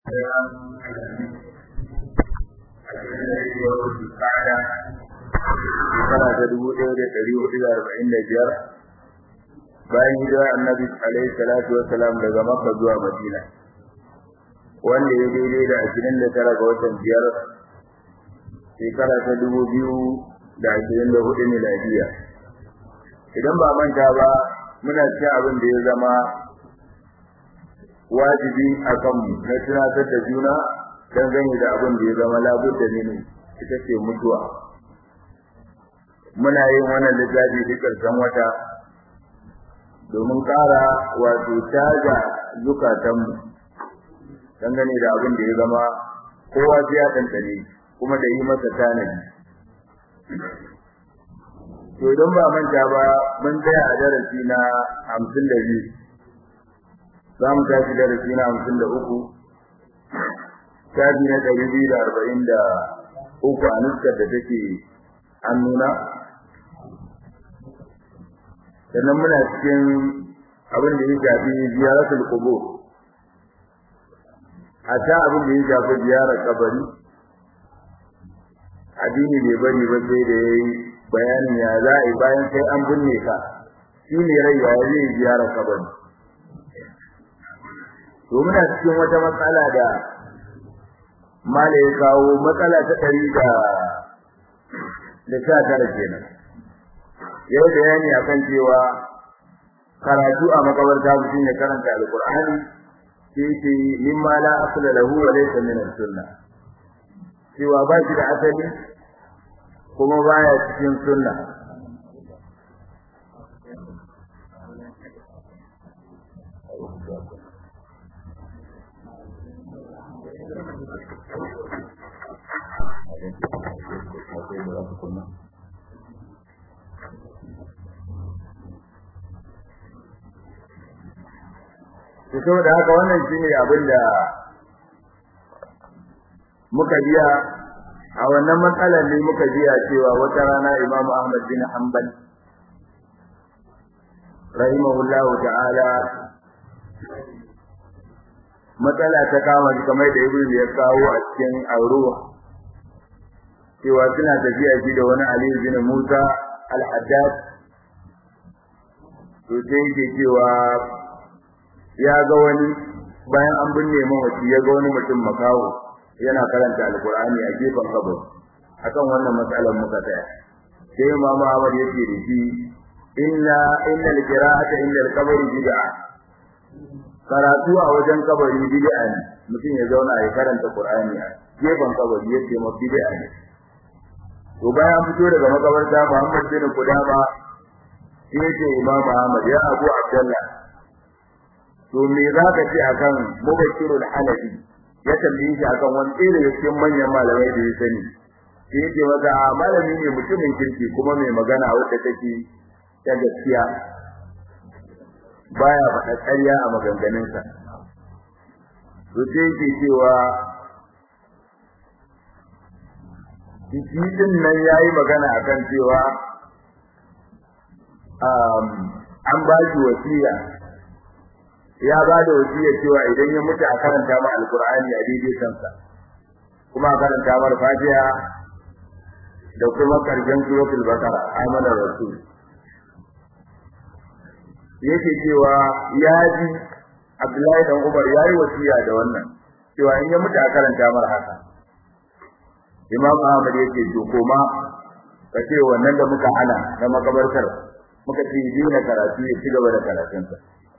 shekara ta dubu ɗaya da ɗari hudu da arba'in da biyar bayan hijira annabi alaihi salatu wassalam daga makka zuwa madina wanda ya daidai da ashirin da tara ga watan biyar shekara ta dubu biyu da ashirin da hudu miladiya idan ba manta ba muna cikin abin da ya zama wajibi a kanmu na tunatar da juna dangane da abin da ya zama labudda ne ita ce mutuwa muna yin wannan littafi duk ƙarshen wata domin ƙara wato caja zukatanmu dangane da abin da ya zama kowa sai ya tantane kuma da yi masa tanadi to idan ba manta ba mun tsaya a darasi na hamsin da biyu za mu tashi darasi na hamsin da uku shafi na ɗari biyu da arba'in da uku a nuskar da take hannuna sannan muna cikin abin da ya shafi ziyaratul qubur a ta abin da ya shafi ziyarar kabari addini bai bari ba sai da yayi bayanin ya za a yi bayan sai an binne ka shi ne rai ya zai ziyarar kabari to muna cikin wata matsala da mala ya kawo matsala ta ɗari da da sha tara kenan yau bayani akan cewa karatu a makabarta mutum ya karanta alqur'ani sai ce mimma la asla lahu wa laysa min sunna cewa ba shi da asali kuma baya cikin sunna to saboda haka wannan shine abin da muka biya a wannan matsalar ne muka biya cewa wata rana Imam Ahmad bin Hanbal rahimahullahu ta'ala matsala ta kama kamar da Ibn ya kawo a cikin Auruwa cewa suna tafiya shi da wani Ali bin Musa al-Haddad to sai yake cewa ya ga wani bayan an binne mawaci ya ga wani mutum makawo yana karanta alkur'ani a gefen kabari akan wannan matsalar muka tsaya sai imamu Ahmad yake da shi inna innal qira'ata inda al-qabri bid'a karatu a wajen kabari bid'a ne mutum ya zauna ya karanta qur'ani a gefen kabari yace ma bid'a ne to bayan fito daga makabarta Muhammad bin Qudama sai ce Imam Ahmad ya Abu Abdullah to me za ka ce akan mubashirul halabi ya tambaye shi akan wani ɗaya daga cikin manyan malamai da ya sani sai yake masa malami ne mutumin kirki kuma mai magana wadda take ta gaskiya baya faɗa ƙarya a maganganunsa to sai yake cewa shi din nan yayi magana akan cewa an ba shi wasiya ya ba da wasiya cewa idan ya mutu a karanta ma alqur'ani a daidai kansa kuma a karanta mar fatiha da kuma karshen suratul baqara amana rasul yake cewa ya ji Abdullahi dan Umar yayi wasiya da wannan cewa in ya mutu a karanta mar haka Imam Ahmad yake to koma kace wannan da muka hana na makabartar muka ce dina karatu ya ci gaba da karatunsa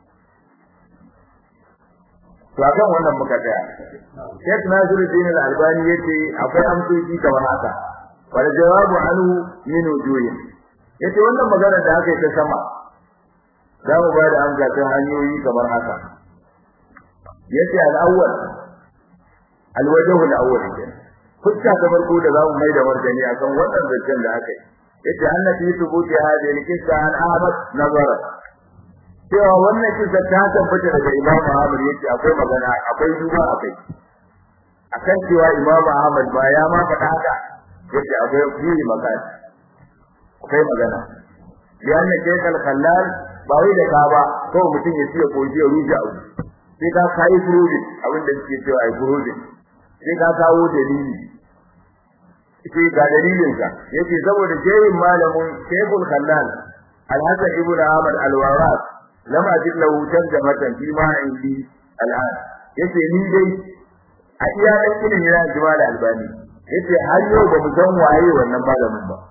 to akan wannan muka tsaya Sheikh Nasiruddin Al-Albani yace akwai amsoci kamar haka wal jawabu anhu min wujuhin yace wannan magana da aka yi ta sama za mu ba da amsa ta hanyoyi kamar haka yace al-awwal al-wajhu al-awwal fuska ta farko da za mu mai da martani akan wannan zancen da aka yi yace annabi tubuti hadhihi al-qissa an Ahmad nazara cewa wannan kisa ta tabbata daga Imam Ahmad yace akwai magana akwai duba akai akan cewa Imam Ahmad ba ya ma faɗa haka yace akwai fili magana akwai magana yana Sheikh Al-Khallal ba wai da ka ba ko mutum ya ce ko je ruja abu sai ka kai furudin abin da suke cewa ai furudin sai ka kawo dalili sai ga dalilin ka yace saboda shehin malamin Sheikhul Khallal Al-Hasan ibn Ahmad Al-Waras lam ajid lahu tarjamatan fi ma indi al'an yace ni dai a iya dan ilimi na Jamal Albani yace har yau ba mu san waye wannan malamin ba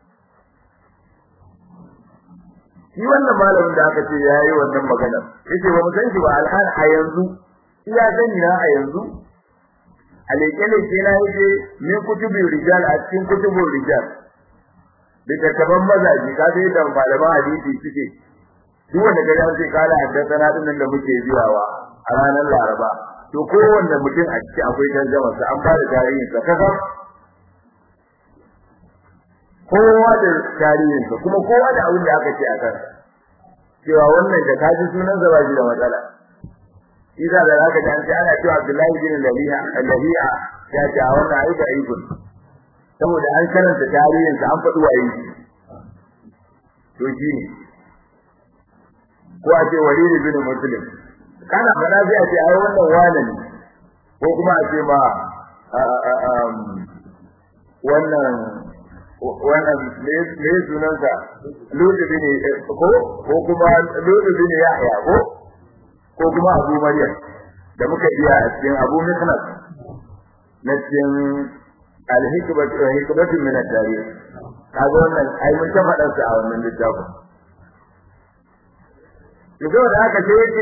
shi wannan malamin da aka ce yayi wannan magana yace ba mu san shi ba al'an a yanzu iya gani na a yanzu aleke-leke na yake min kutubin rijal a cikin kutubin rijal littattafan mazaji ka sai da malaman hadisi suke duk wanda gari an sai kala haddasa na dinnan da muke biyawa a ranar laraba to kowanne mutum a ciki akwai tarjama sa an fara tarihin sa kaka kowa da tarihin sa kuma kowa da abin da aka ce a kan cewa wannan da kaji sunan sa ba shi da matsala idan da zaka ji an ce ana cewa Abdullahi bin Lahiya Lahiya ya ce a wannan aika aikun saboda an karanta tarihin sa an faɗi waye to shi ne ko a ce Walid bin Muslim kana fada sai a ce ai wannan wane ne ko kuma a ce ma wannan wannan ne sunansa Lutu bin ko ko kuma Lutu bin Yahya ko ko kuma Abu Maryam da muka iya a cikin Abu Miknas na cikin al-hikmatu hikmatu min at-tarikh kaga wannan ai mun ta faɗa su a wannan littafin Yanzu da aka ce yake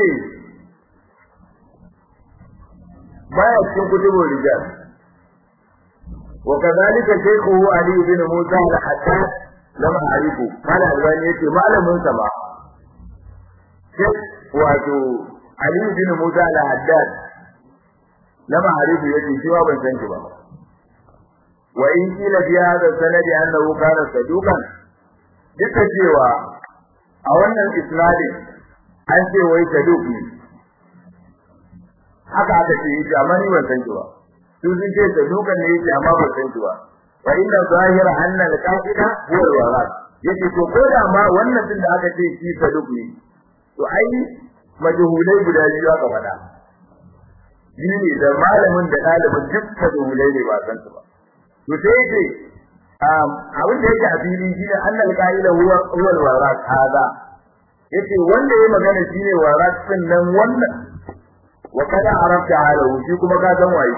baya cikin kutubul rijal wa kadhalika shaykhuhu Ali bin Musa al-Haddad lam a'rifu mala albani yace malamin sa ba wato Ali bin Musa al-Haddad lam a'rifu yace shi ba ban san shi ba wa in kila fi hadha sanadi annahu kana saduqan duka cewa a wannan isnadin an ce wai saduq ne haka aka ce yi amma ni ban san shi ba su sun ce saduqan ne yake amma ban san shi ba wa inna zahira anna al-qasida huwa al-warat yace to ko da ma wannan din da aka ce shi saduq ne to ai majhulai guda biyu aka faɗa ne da malamin da ɗalibin duk majhulai ne ba san su ba to sai yace abin da yake a fili shi ne annal qa'ila huwa huwa al-warat hada yace wanda yayi magana shine warat din nan wannan wa kada arafta halahu shi kuma ka san waye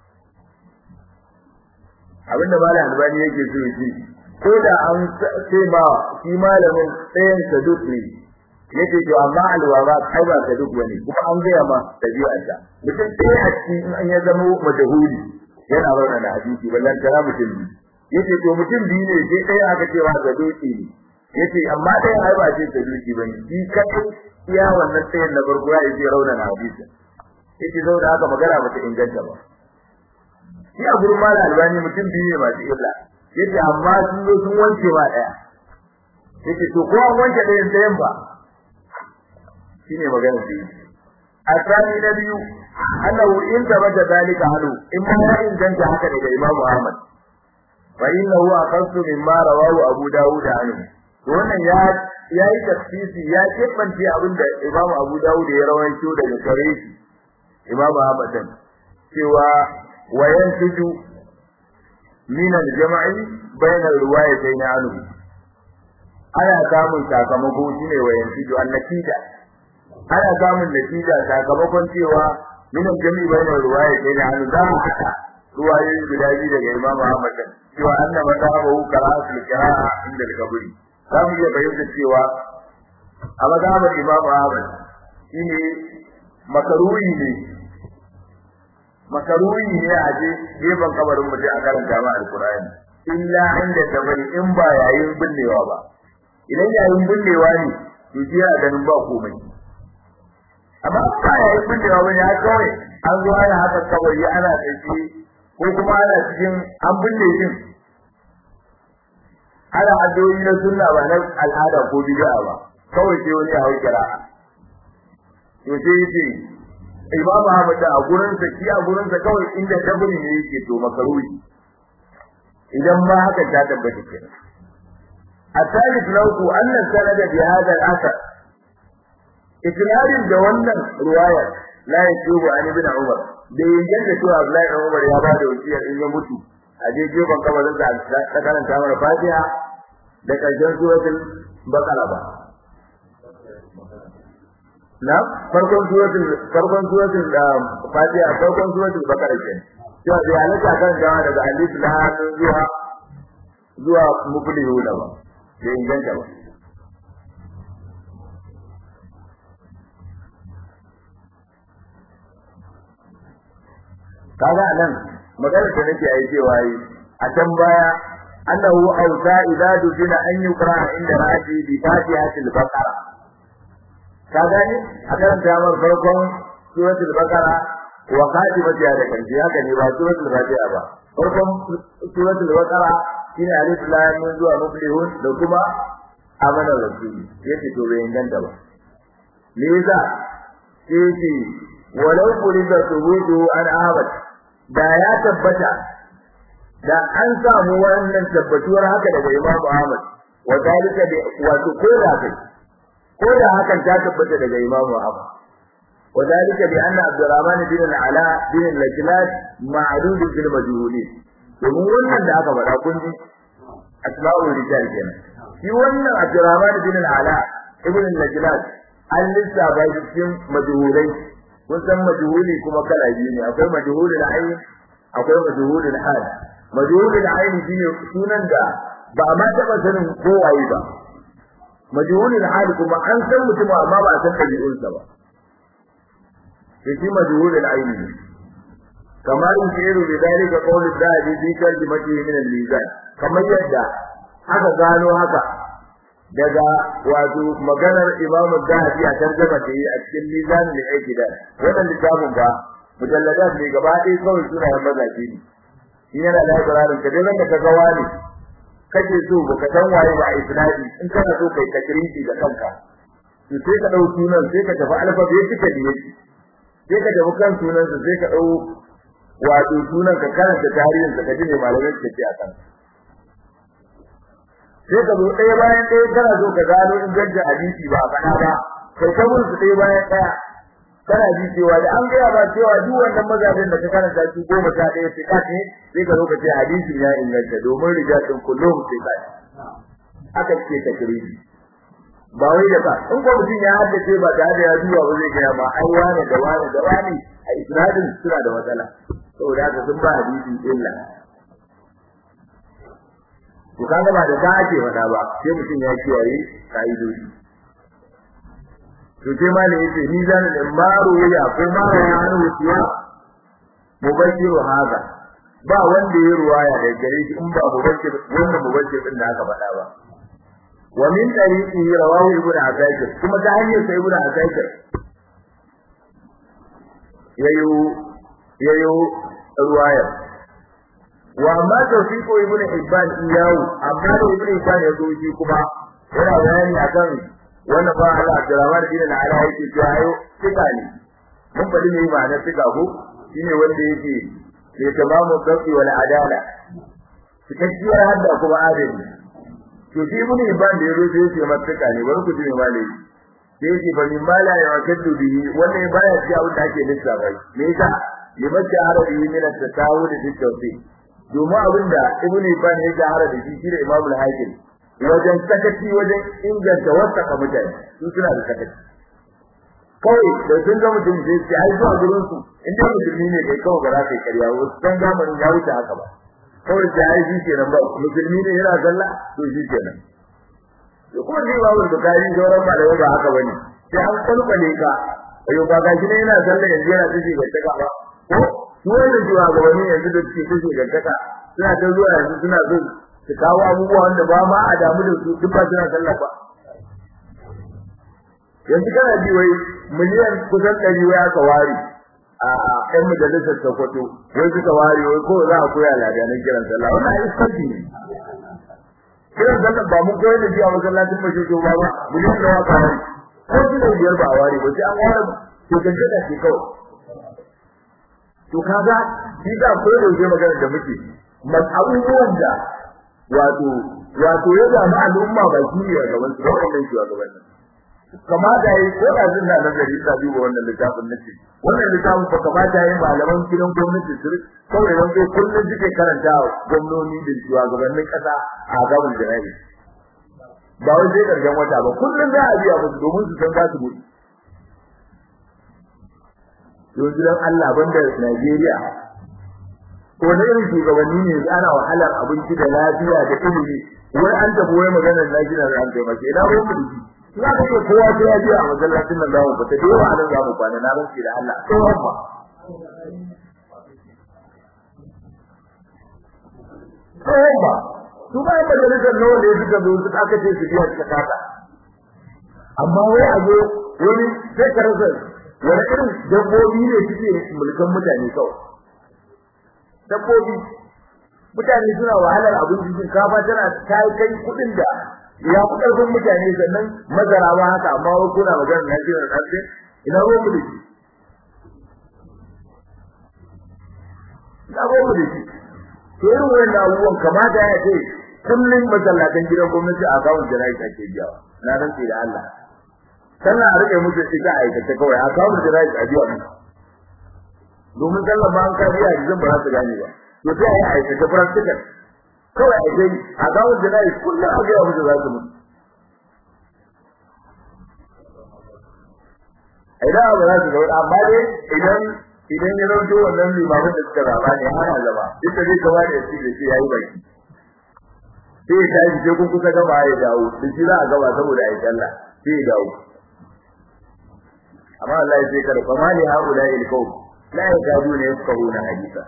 abinda malam albani yake so yace ko da an ce ma shi malamin tsayin saduk ne yace to amma alwara kai ba saduk bane kuma an gaya ma tabi'arsa mutum sai a cikin an ya zama majhuli yana rauna da hadisi ballan tara mutum ne yace to mutum biyu ne sai ɗaya aka ce wa saduki ne yace amma ɗaya ai ba ce saduki bane shi kadai iya wannan tsayin na farko ya yi rauna da hadisi yace saboda haka magana ba ta inganta ba shi a gurin malam albani mutum biyu ne masu illa yace amma sun zo sun wanke ba daya yace to ko an wanke ɗayan ɗayan ba shine magana da yake asali na biyu annahu in tabata dalika halu in ma ya inganta haka daga Imam Ahmad fa innahu aqassu mimma rawahu Abu Dawud anhu to wannan ya yayi tafsiri ya kebance abinda Imam Abu Dawud ya rawaito daga gare shi Imam Ahmad din cewa wayan tuju min al-jama'i bayna al-riwayatayn anhu ana samun sakamako shine wayan tuju an-natija ana samun natija sakamakon cewa min al-jami'i bayna al-riwayatayn anhu za mu haka ruwayoyi guda biyu daga Imam Ahmad cewa anna madhabahu qira'atul qira'a inda al-qabri za mu iya bayyana cewa a madhabar Imam Ahmad shine makaruhi ne makaruhi ne a je gefen kabarin mutum a karanta ma alkur'ani illa inda tabari in ba yayin binnewa ba idan yayin binnewa ne to shi yana ganin ba komai amma ba yayin binnewa ba ne haka kawai an zo ana haka kabari ana tsaye ko kuma ana cikin an binne shi ana addu'o'i na sunna ba na al'ada ko bid'a ba kawai sai wani ya hau kira to sai yace Imam Ahmad da a gurin sa shi a gurin sa kawai inda daburi ne yake to makaruhi idan ma haka ta tabbata kenan الثالث له أن السند بهذا الأثر إسناد da wannan ruwayar la yatubu an ibn umar da yanda cewa Abdullahi ibn Umar ya ba da wasiya in ya mutu a je gefen kabarin sa ta karanta mana Fatiha da karshen suratul Baqara ba na farkon suratul farkon suratul Fatiha farkon suratul Baqara ke cewa da halaka kan gawa daga alif lam zuwa zuwa muflihun ba da inganta ba kaga nan magana da nake yi cewa yi a can baya annahu awsa idza dufina an yuqra inda raji bi fatihatil baqara kaga ne a karanta mar farkon suratul baqara wa khatimati da kanji haka ne ba suratul fatiha ba farkon suratul baqara shine alif lam mim zuwa muflihun da kuma amana rasuli yace to bai inganta ba me yasa yace walau qulida thubutu an ahmad da ya tabbata da an samu wannan tabbatuwar haka daga Imam Ahmad wa dalika bi wato koda kai koda hakan ta tabbata daga Imam Ahmad wa dalika bi anna Abdurrahman bin al-Ala bin al-Lajlat ma'dud bil majhulin domin wannan da aka faɗa kun ji asma'ul rijal kenan shi wannan Abdurrahman bin al-Ala ibn al-Lajlat an lissafa cikin majhulai kun san majhuli kuma kala biyu ne akwai majhulul ayn akwai majhulul hal majhulul ayn shine sunan da ba ma taba sanin ko waye ba majhulul hal kuma an san mutum amma ba san dabi'unsa ba sai shi majhulul ayn ne kamar in shiru da dalika qawlul dahi bi kalimati min al-mizan kamar yadda aka gano haka daga wato maganar Imam Zahabi a tarjuma da yi a cikin Mizan al-Iqtidal wannan littafin ba mujalladat ne gaba ɗaya kawai suna yan mazaji ne in yana da ikrarin ka dai ranka ga wani kake so baka san waye ba isnadi in kana so kai takriri da kanka to sai ka dau sunan sai ka tafi alphabetica da yake sai ka tafi kan sunan sa sai ka dau wato sunan ka karanta tarihin sa ka ji ne malamai ke ce a kanka sai ka zo ɗaya bayan ɗaya kana so ka gano ingancin hadisi ba faɗa ba kai ka mun su ɗaya bayan ɗaya kana ji cewa da an gaya ba cewa duk wannan mazabin da ka karanta su goma sha ɗaya sai ka ce sai ka zo ka ce hadisin ya inganta domin rijalin kullum sai ka aka ce ta kiriji ba wai da ka in ko mutum ya haddace ba tare da ya duba ba zai gaya ma ai wani da wani da wani a isnadin suna da matsala saboda haka sun ba hadisin illa to kaga ba da ka ake faɗa ba sai mutum ya kiyaye kaidodi to sai ma ne yace ni zan da maru ya ko maru ya hanu wuciya mubashiru haza ba wanda ya ruwaya da gare shi in ba mubashir wanda mubashir din da aka faɗa ba wa min tariqi rawahu ibnu asakir kuma ta hanyar sai ibnu asakir yayo yayo ruwayar wa ma tawfiqu ibnu hibban iyahu amma da ibnu hibban ya zo shi kuma yana bayani akan wannan ba Allah Abdurrahman bin al-Ala yake cewa ayo tika ne mun bari ne ba na tika ko shine wanda yake ke tamamu dabi wal adala cikakkiyar hadda kuma adali to shi ibnu hibban da ya zo sai yake masa tika ne bari ku ji me malai sai yake fa min mala ya wakaddu bihi wannan baya ci abin da ake lissafa me yasa limacce arabi min at-tasawud fi tawfiq domin abinda ibn Ibn ya jahara da shi shine Imam al-Hakim wajen sakaci wajen inganta wasaka mutane su suna da sakaci kawai da sun ga mutum sai sai ai zuwa gurin su inda musulmi ne kai kawai ba za ka yi karya ba dan zamanin ya wuce haka ba kawai sai ai shi kenan ba musulmi ne yana zalla to shi kenan to kuma sai babu bukari sauran malamai ba haka bane sai an kalkale ka ayo ba ga shi ne yana zalla yanzu yana tafi ga taka ba ko su wannan shugabanni yanzu da suke kashe gantaka suna ta zuwa yanzu suna so su kawo abubuwa wanda ba ma a damu da su duk ba suna sallah ba yanzu kana ji wai miliyan kusan ɗari wai aka ware a ɗan majalisar Sokoto wai suka ware wai ko za a koya ladanin kiran sallah wannan ai sabbi ne kiran sallah ba mun koyar da shi a masallacin mashi to ba ba miliyan da waka ware ko shi ne biyar ba a ware ba sai an ware to gantaka ce kawai to kaga shi da ko da yake magana da muke mas abubuwan da wato wato ya zama al'umma ba shi ne gaban su wannan shi gaban kamata yi ko da zan da nazari ta duba wannan littafin nace wannan littafin fa kamata yi malaman gidan gwamnati su kawai dan sai kullun suke karanta gwamnoni da shugabannin kasa a gaban jira'i ba wai sai karshen wata ba kullun za a biya musu domin su san za su mutu yanzu dan Allah banda Najeriya ko ne irin shugabanni ne ana wahalar abinci da lafiya da ilimi wai an tafi wai maganar lafiya da an kai mace ina ruwan mu za ka ce kowa sai ya je a masallacin nan zamu fita da yawa nan zamu kwana na rantsi da Allah tsohon ba tsohon ba su ba majalisar nawa ne suka zo su aka ce su biya suka kasa amma wai a zo wani sai ka rasa wani irin dabbobi ne suke mulkan mutane kawai dabbobi mutane suna wahalar abinci shinkafa tana ta kai kuɗin da ya fi ƙarfin mutane sannan mazara ba haka amma wai kuna magana na jiran ɗanɗe ina ruwan mu da shi ina ruwan mu da shi to irin wannan abubuwan kamata ya ce kullum masallatan gidan gwamnati a kawun jana'i ake biyawa na rantse da Allah sannan a rike musu ita aikata kawai a kawun jana'i a biya musu domin sallar ba an ka biya yanzu ba za su gane ba to sai a yi aikata practical kawai a dai a gawar da nayi kullum a gaya musu za su mutu idan ba za su ga amma dai idan idan ya rauto wannan limamin da suka zaba ne hana zama duk da zai gaba da shi da shi yayi baki sai ya tashi sai kun kusa gaba ya dawo da shi za a gaba saboda ayi sallah sai ya dawo amma Allah ya ce kada fa mali haula il qawm la yakaduna yafqahuna haditha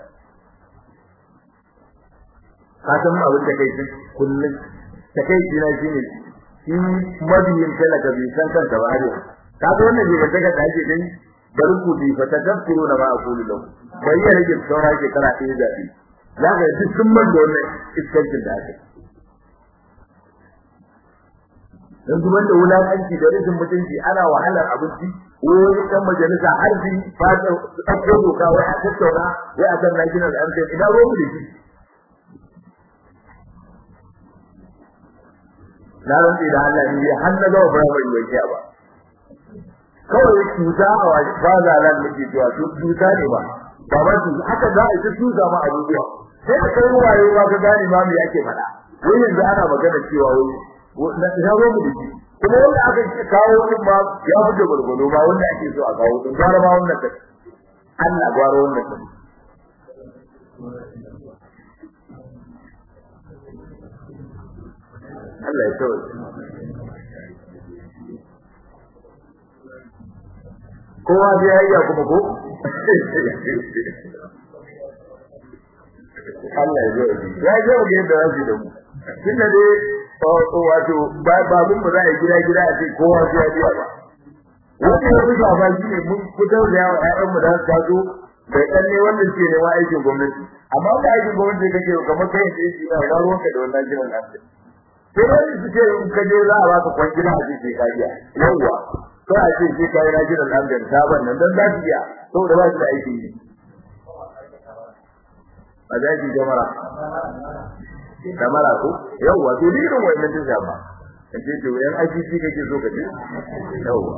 ka san abin da kai kullun ta kai jina shine shi mabiyin talaka bai san kansa ba har ka ga wannan ne daga da ake dai bari ku bi fa tadabbiru na ma aqulu lahu bai ya rage saura ke kana ɗaya zabi za ka yi duk man da wannan iskancin da ake dan kuma da wulakanci da rashin mutunci ana wahalar abinci wani dan majalisa har bi ba ta ɗauko doka wai a tattauna wai a kan national anthem ina ruwan mu da shi na rantsi da Allah ne har na gaba fara bai wake ba kawai cuta a waje ba za nan nake cewa to cuta ne ba ba ba su haka za a yi cuta ma abubuwa sai da kai waye ba ka gane ma me yake faɗa wai yanzu ana magana cewa wai na ina ruwan mu da shi kuma wanda aka kawo din ma ya fi da gurgudu ba wanda ake so a kawo din gwara ma wannan kai Allah gwara wannan kai Allah ya tawo kowa zai hayya kuma ko Allah ya zo ya zo ga yadda zai da mu tunda dai wato babun mu za a gida gida a ce kowa sai ya biya ba wanda ya fi shafa shi ne mun fitar da yawa ƴaƴan mu da su taso da ɗan ne wanda suke nema aikin gwamnati amma ba aikin gwamnati kake kamar kai da shi na ba ruwanka da wannan jiran lafiya sai wani su ce in ka je za a baka kwangila a ce sai ka biya yawwa ko a ce sai ka yi na jiran lafiya sabon nan dan za su biya saboda ba su da aiki ne a zaki jamara kamara ko yawa to ni irin wannan din ba kace to yan ajici kake so kace yawa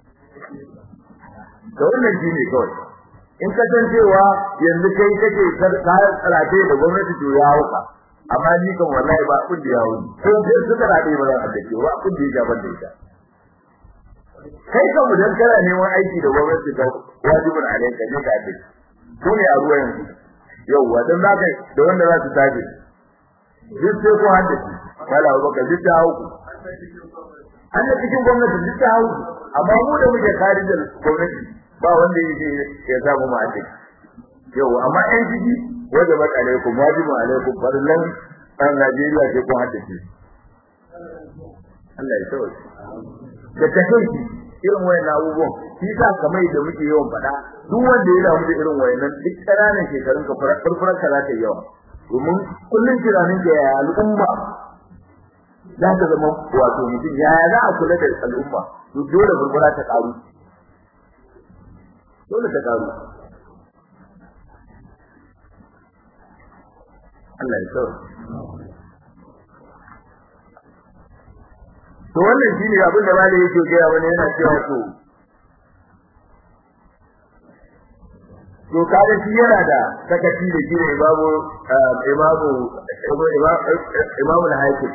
to wannan shine kawai in ka san cewa yanzu kai kake karate da gwamnati to ya hauka amma ni kan wallahi ba kun da yawo ko sai suka rade ba za a dace ba kun da ya ban da ita kai kan mu dan kana neman aiki da gwamnati ka wajibin alaika ne ka dace ko ne a ruwa yanzu yawa dan zaka da wanda za su tafi duk sai ko haddace wala baka duk ta hauku an da cikin gwamnati duk ta hauku amma mu da muke kare da gwamnati ba wanda yake ya samu mu haddace yau amma ɗan ciki wanda ba alaikum wajibun alaikum farlan an Najeriya sai ko haddace Allah ya tsawo da take irin wayan abubuwan shi sa kamar da muke yawan faɗa duk wanda ya damu da irin wayannan duk ƙananan shekarun ka furfurar ka za ta yawa domin kullun tunanin da ya al'umma za ta zama wato mutum ya za a kula da al'umma to dole furfura ta karu dole ta karu Allah ya tsoro to wannan shine abin da malai yake gaya wani yana cewa to to kaga shi yana da sakaci da shi ne babu imamu imamu al-hakim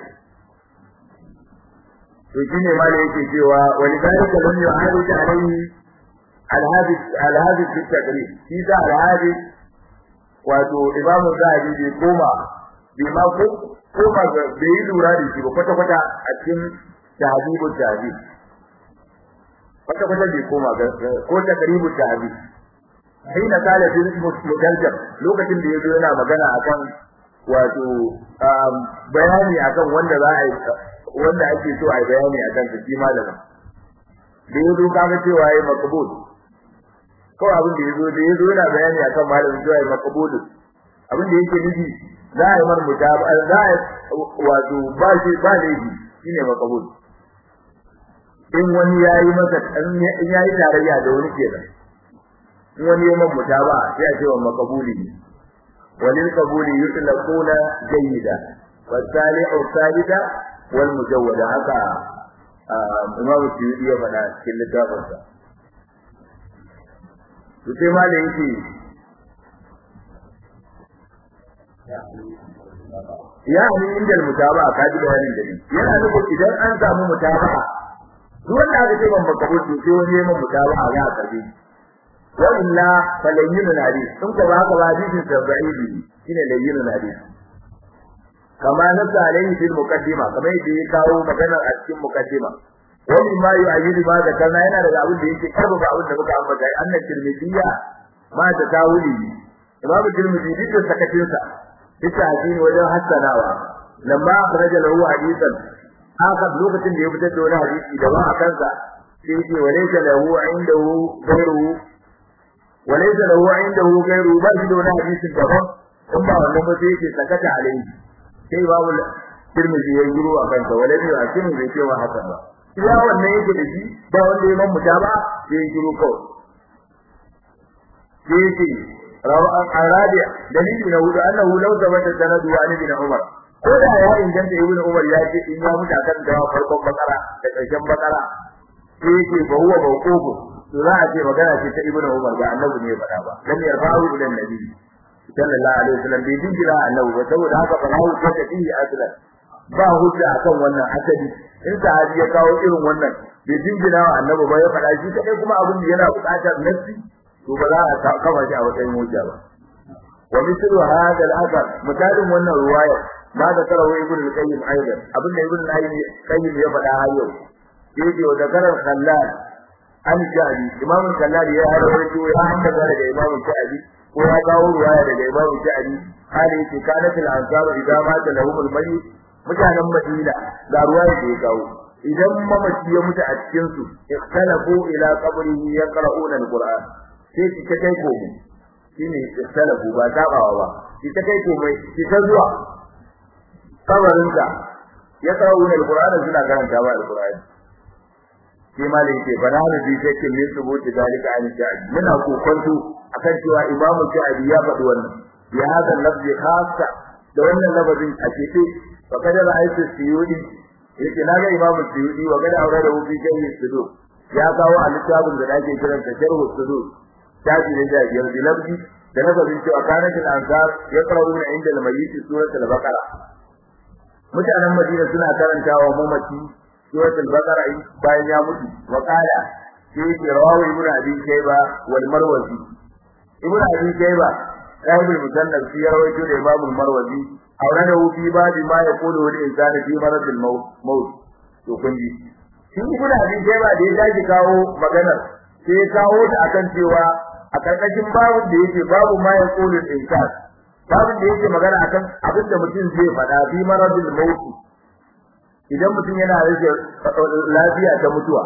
to shine malai yake cewa wani dalika lam yu'arij alayhi al-hadith al-hadith fi taqrib shi da al-hadith wato imamu zahabi bai koma bai ma ko koma ga bai yi lura da shi ba kwata kwata a cikin tahdibul tahdib kwata kwata bai koma ga ko taqribul tahdib hina kala fi mudaljam lokacin da yazo yana magana akan wato bayani akan wanda za a yi wanda ake so a yi bayani akan shi malamin da yazo kaga cewa yayi makbul kawai abin da yazo da yazo yana bayani akan malamin cewa yayi makbul abin da yake nufi za a yi mar mutaba za a wato ba shi ba da yi shine makbul in wani yayi masa in yayi tarayya da wani kenan in wani yayi man mutaba sai a ce wa makbuli walil qabuli yutlaquna jayyida wasalihu salida wal mujawwada haka imam Suyuti ya faɗa cikin littafinsa to sai ma da yake ya ni inda mutaba ka ji bayanin da ni yana nufin idan an samu mutaba duk wanda aka ce ban makabul to sai wani yayin mutaba a za a karbi wa illa falayyin hadith sun ko ba ka ba hadisin tabi'i shine layyin hadith kama nasa alaihi fil muqaddima kamar yadda ya kawo maganar a cikin muqaddima wani ma yu'ayyidu ma da kana yana daga abin da yake karba abin da muka ambata annan tirmidiyya ma da tawuli imam tirmidhi duk da sakatin sa ita hadini wajen hassanawa lamma akhraja lahu hadithan haka lokacin da ya fitar da wani hadisi da ba a kansa sai yake walaysa lahu indahu ghayruhu walaysa lahu indahu ghayruhu ba shi da wani hadisin daban in ba wannan ba sai yake sakata alaihi sai babu tirmidhi ya guru a kansa walaysa hakimu bai ce wa hasan ba iya wannan yake da shi ba wanda ya man muta ba sai ya guru kawai sai yake rawan arabiya dalili na hudu annahu law zabata sanadu wa ibn umar ko da ya inganta ibn umar ya ce in ya mutu akan da farkon bakara da karshen bakara sai yake ba huwa mawqufu to za a ce magana ce ta ibn umar ba annabi ne ya faɗa ba lam yarfa'u ila annabi sallallahu alaihi wasallam bai jinjira annabi ba saboda haka fa hawo ta tafi aslan ba hujja akan wannan asali in sahabi ya kawo irin wannan bai jinjira wa annabi ba ya faɗa shi kadai kuma abin da yana buƙatar nassi to ba za a kama shi a matsayin hujja ba wa mislu hada al-athar misalin wannan ruwaya ma da karawa ibn al-qayyim aidan abin da ibn al-qayyim ya faɗa har yau yake wa zakarar khallal an jadi imam khallal ya rawaito ya hanga daga imam sha'abi ko ya kawo ruwaya daga imam sha'abi hali yake kanatul ansaru idan mata lahumul mayyit mutanen madina ga ruwaya da ya kawo idan mamaci ya mutu a cikin su ikhtalafu ila qabrihi yaqra'una al-qur'an sai ki kai komai shine ikhtalafu ba tabawa ba ki ta kai komai ki ta zuwa kabarin ka yaqra'una al-qur'an suna karanta ba al-qur'ani sai malai yake bana da bi sai kin min subuti dalika an ja'i muna kokonto akan cewa imamu ja'i ya faɗi wannan ya hada lafzi khassa da wannan lafazin a cikin فقد رأيت السيودي yake na ga imamu suyudi wa gada aure da wufi kai sudu ya kawo a littafin da ake kiran ta sharhu sudu tafi ne da biyar da labdi da na gabin cewa kanatul ansar ya qara'una inda al-mayyit suratul baqara mutanen madina suna karantawa mamaci suratul baqara bayan ya mutu wa qala sai ke rawahu ibnu abi shayba wal marwazi ibnu abi shayba sahibul musannaf shi ya rawaito da imamul marwazi aurada fi babi ma ya kudu wani insani fi maradil maut to kun ji shi ibn abin jaba da ya dace kawo maganar sai kawo ta akan cewa a karkashin babun da yake babu ma ya kudu insan babun da yake magana akan abin da mutum zai faɗa fi maradil maut idan mutum yana rage lafiya ta mutuwa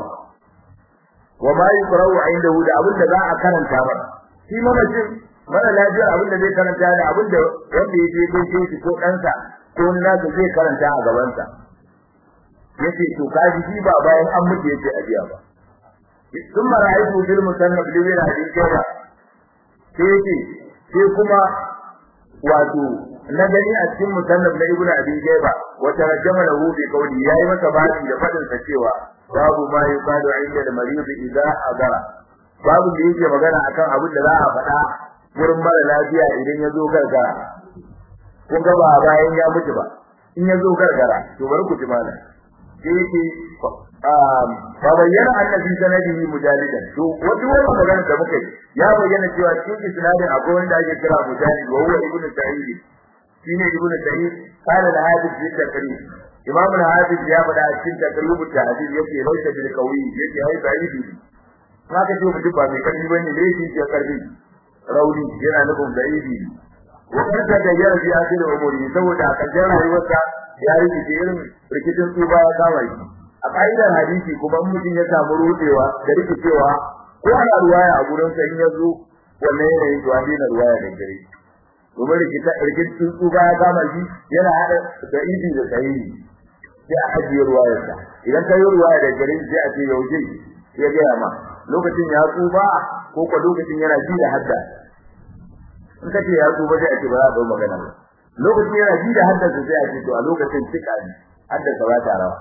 wa ma yuqra'u indahu da abin da za a karanta ba shi mamacin mara lafiyar abin da zai karanta da abin da wanda ya je gaishe shi ko ɗansa ko wani nasa zai karanta a gabansa yace to kaji shi ba bayan an mutu yace a biya ba sun mara'itu bil musannaf libin hadisi ba sai yace sai kuma wato na gani a cikin musannaf na ibnu abi jayba wa tarjama lahu bi qawli yayi masa bani da fadin sa cewa babu ma yuqalu inda da marid idza adara babu da yake magana akan abin da za a faɗa wurin mara lafiya idan ya zo gargara kun ga ba bayan ya mutu ba in ya zo gargara to bari ku ji mana sai yake fa bayyana annabi sanadihi mujalidan to wato wannan magana da muka yi ya bayyana cewa cikin isnadin akwai wanda ake kira mujahid wa huwa ibnu sa'id shine ibnu sa'id qala al-hadith bi takrir imam al-hadith ya faɗa a cikin takrib al-hadith yake laysa bil qawi yake ai sa'id haka ce mutum ba mai karfi bane ne shi ke karfi rauni yana nufin sa'idi wa kada da yara bi akhir umuri saboda a karshen rayuwarsa ya rikice irin rikicin tsuba ya kama shi a ƙa'idar hadisi kuma mutum ya samu rudewa da rikicewa ko ana ruwaya a gurin sa in ya zo wannan yanayin to an daina ruwaya da gare domin rikita rikicin tsuba ya kama shi yana haɗa da idi da sahihi sai a ajiye ruwayarsa idan ka yi ruwaya da gare sai a ce yaushe ya gaya ma lokacin ya tsuba ko ko lokacin yana ji da hadda in ka ce ya tsuba sai a ce ba za a ɗau magana ba lokacin yana ji da hadda sai a ce to a lokacin cika ne hadda ba ta rawa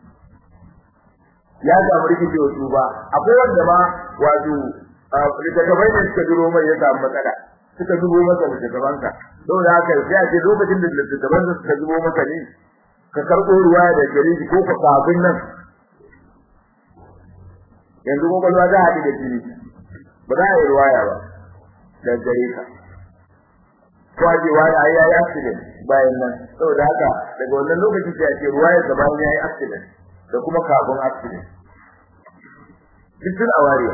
ya samu rikicewa tsuba akwai wanda ma wato littattafai da suka duro mai ya samu matsala suka zubo masa littattafansa saboda haka sai a ce lokacin da littattafansa suka zubo masa ne ka karɓo ruwa da gare ko ka kafin nan yanzu kwakwalwa za a haɗu da jini ba za a yi ruwaya ba da gare ka ko a ce wani ai yayi accident bayan nan saboda haka daga wannan lokacin sai a ce ruwaya da bayan yayi accident da kuma kafin accident duk sun a wariya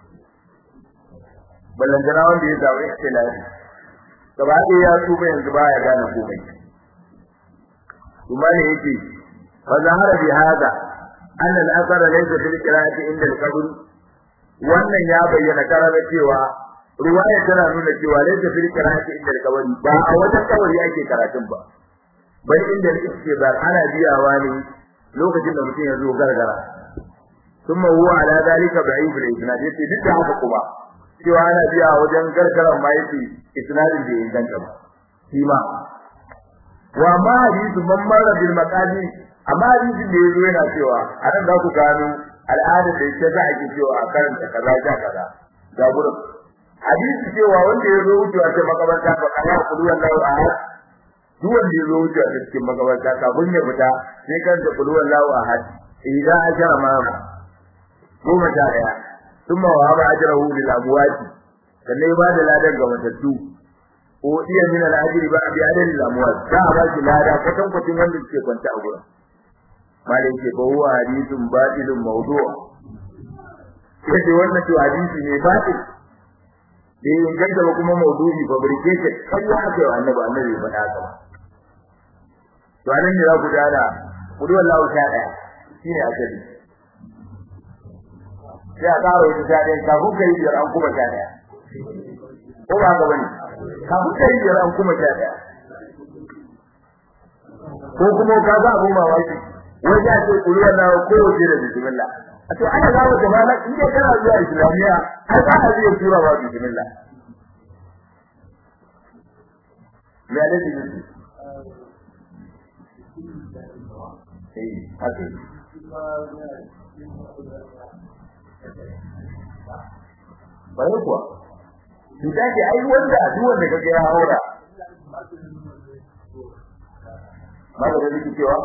ballantana wanda ya zaɓi ikhtilafi gaba ɗaya ya tuba yanzu ba ya gane komai kuma ne yake fa zahara bi hada anna al-athara laysa fil qira'ati inda al-qabr wannan ya bayyana karara cewa ruwaya tana nuna cewa laysa fil qira'ati inda al-qabr ba a wajen kabari ake karatun ba bai inda al-istizar ana biyawa ne lokacin da mutum ya zo gargara kuma huwa ala dalika da'if al-isnad yace duk da haka kuma cewa ana biya wajen gargaran ma yace isnadin da inganta ba shi ma wa ma hadithu man marra bil maqadi amma hadisin da yazo yana cewa a nan za ku gano al'ada da yake za a ke cewa a karanta kaza ja kaza ga gurin hadisi cewa wanda ya zo wucewa ta makabarta fa kana kudu wallahu ahad duk wanda ya zo wucewa ta cikin makabarta kafin ya fita sai kan da kudu wallahu ahad idan ajara ma goma sha daya thumma wa haba ajrahu lil amwati sannan ya bada ladan ga matattu ko iya min al ajri ba bi adal al amwat da ba shi lada kwatan kwatin wanda suke kwanta a gurin malai ce ba huwa hadithun batilun mawdu' yace wannan to hadisi ne batil da yin ganta ba kuma mawdu'i fabricated kai ya ce wa annabi annabi faɗa haka ba to anan ne za ku dana kudu wallahu sha daya shine asali sai a ƙara wata sha ɗaya kafin ka yi biyar an kuma sha ɗaya ko ba haka bane kafin ka yi biyar an kuma sha ɗaya ko kuma ka ga abun mamaki wai ya ce kuri wannan ko wace da bismillah a to ana zawo da malak in dai kana zuwa islamiya ai ba a zai tura ba bismillah me ya dace ne eh haka bare kuwa cuta ce ai wanda duk wanda kake ya haura ba da yake cewa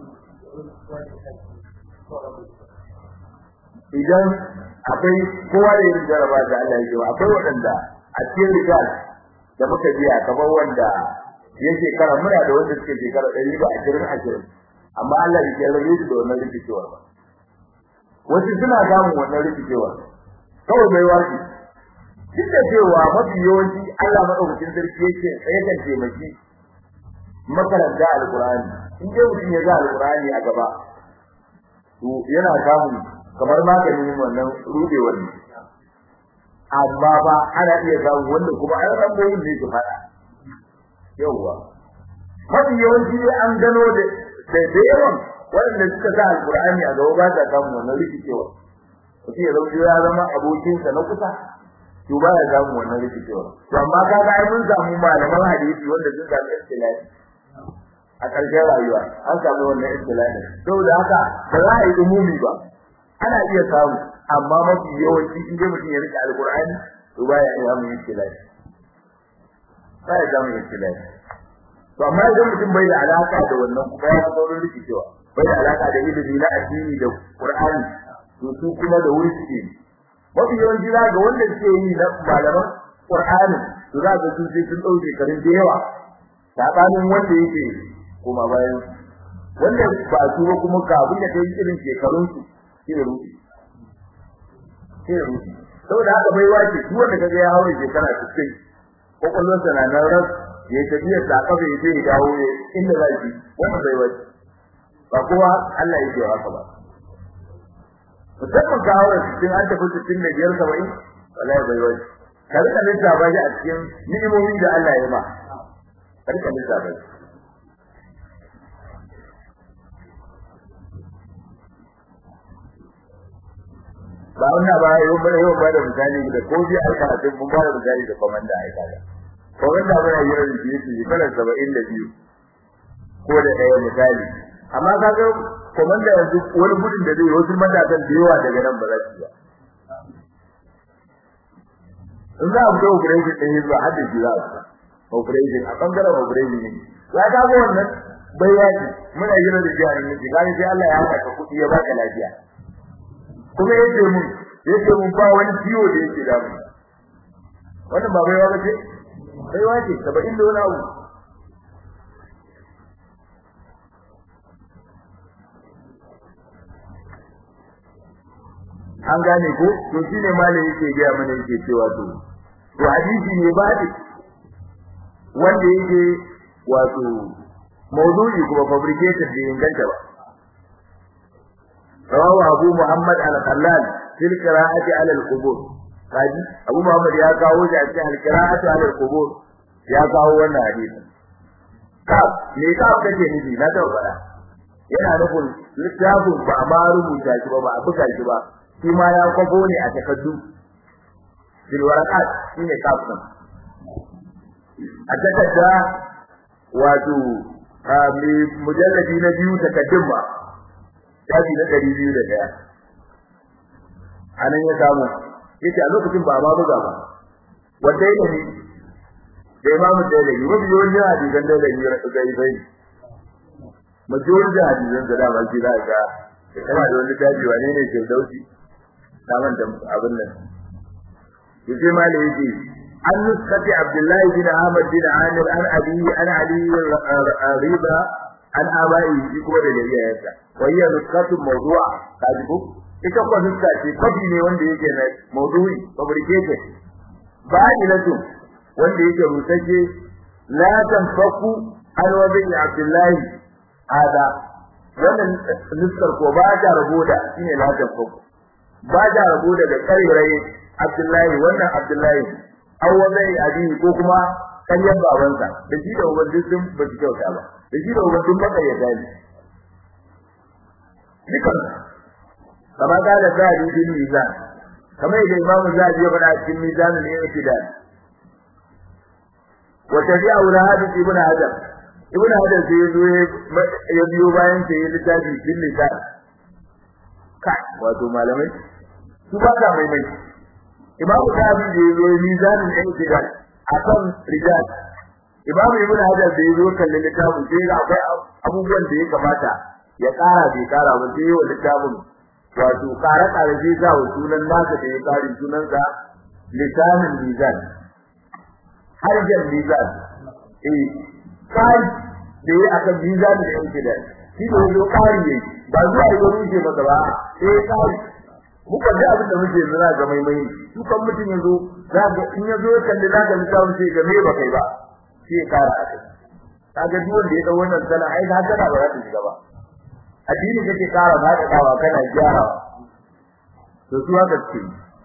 idan akwai kowa da yin jaraba da Allah ya yi akwai waɗanda a cikin rijal da muka biya kamar wanda ya shekara muna da wanda suke shekara ɗari ba ashirin ashirin amma Allah ya jarrabe su da wannan rikicewar ba wasu suna samun wannan rikicewar kawai bai wasi duk da cewa mafi yawanci Allah madaukakin sarki yake yakan taimaki makaranta alqur'ani in dai mutum ya ga alqur'ani a gaba to yana samun kamar maganin wannan rudewar ne amma ba ana iya samun wanda kuma an ramboyin ne su fada yawwa mafi yawanci dai an gano da da yawan waɗanda suka sa alqur'ani a gaba ba ta samun wannan rikicewa mutum ya zauce ya zama abokinsa na kusa to ba ya samu wannan rikicewa to amma kaga ai mun samu malaman hadisi wanda sun samu istilahi a ƙarshen rayuwa an samu wannan istilahi saboda haka ba za a yi umumi ba ana iya samu amma mafi yawanci in dai mutum ya rike alqur'ani to ba ya iya mun istilahi ba ya samu istilahi to amma idan mutum bai da alaka da wannan kuma ya saurin rikicewa bai da alaka da ilimi na addini da qur'ani to su kuma da wuri suke mafi yawanci za ga wanda suke yi na malaman qur'ani to za ga sun sai sun dauke karin da yawa sabanin wanda yake kuma bayan wanda ba su ba kuma kafin ya kai irin shekarun su shi da rufi shi da rufi saboda haka bai wace duk wanda kaga ya haure shekara 60 kokolonsa na nan ras ya tafiya ta kafa ya je dawo ne inda za shi wannan bai wace ba kowa Allah yake haka ba musamman ka haura cikin an tafi cikin da biyar saba'in wallahi bai wace ka rika lissafa shi a cikin ni'imomin da Allah ya ma ka rika lissafa shi ba wannan ba yau ba yau ba da misali da ko bi aika a cikin ba da misali da komanda aika da komanda ba ya yira da shi shi kala 72 ko da ɗaya misali amma kaga komanda yanzu wani gudun da zai wasu matakan da yawa daga nan ba za su ba in za a fito operation ɗin yanzu har da shi za a operation a ɓangaren operation ne ya kaga wannan bai yaki muna yira da jihar ne kaga sai Allah ya haɗa kuɗi ya baka lafiya kuma yace mun yace mun ba wani ciwo da yake da mu wannan ba baiwa bace baiwa ce 70 da wani abu an gane ko to shine malai yake ga mana yake cewa to to hadisi ne ba wanda yake wato mawdu'i kuma fabricated da inganta ba رواه أبو محمد الخلال في القراءة على القبور kaji Abu Muhammad ya kawo shi a cikin al-qira'atu ala al-qubur ya kawo wannan hadisi ka me ka kace nufi na ta fara yana nufin littafin ba a ma rubuta shi ba ba a buga shi ba shi ma ya kwafo ne a takaddu bil waraqat shine kafin a takadda wato mujalladi na biyu takaddun ba shafi na ɗari biyu da ɗaya a nan ya samu yace a lokacin ba ma buga ba wanda ya ne da imamu da ya mafi yawancin hadisan da ya ga yi bai majority da hadisan da dama shi za ga kana da wani tabi wane ne ke dauki saman da abin nan yace ma da yake an nuskati abdullahi bin ahmad bin amir an abi an ali riba an abai shi kuma da iyayensa wayya nuskatu mawdu'a kaji ko ita ko nuska ce kafi ne wanda yake na mawdu'i fabricated ba'ilatu wanda yake rutaje la tanfaku an wabi abdullahi hada wannan nuskar ko ba ta rabo da shine la tanfaku ba ta rabo daga karirai abdullahi wannan abdullahi aw wabi abi ko kuma kanyan babansa da shi da ubangiji sun ba su kyauta ba da shi da ubangiji baka ya gani dukan kama ga da zari bin mizan kama da imamu zari ya faɗa cikin mizan ne ya fi dani wa tabi'a ula hadith ibn hajar ibn hajar sai yazo ya biyo bayan sai littafi bin lisan kai wato malamai su ba ka mai mai imamu zari da yazo mizan ne ya fi dani akan rijal imamu ibn hajar da yazo kallon littafin sai ga akwai abubuwan da ya kamata ya kara bai kara ba sai wa littafin wato kare kare sai sa wa sunan nasa da ya kare sunan sa lisanin mizan harjan mizan eh kai da ya aka mizan da yake da shi da yazo kare ne ba zuwa yi wani ke maka ba eh kai muka da abin da muke zira ga mai mai su kan mutun yazo za ga in yazo kalli za ga littafin sai ga me ba kai ba sai ya kara a kai kaga duk wanda ya dau wannan sana ai da haka ba za ta shiga ba addini kake kara haka kawa kana gyara to su haka ce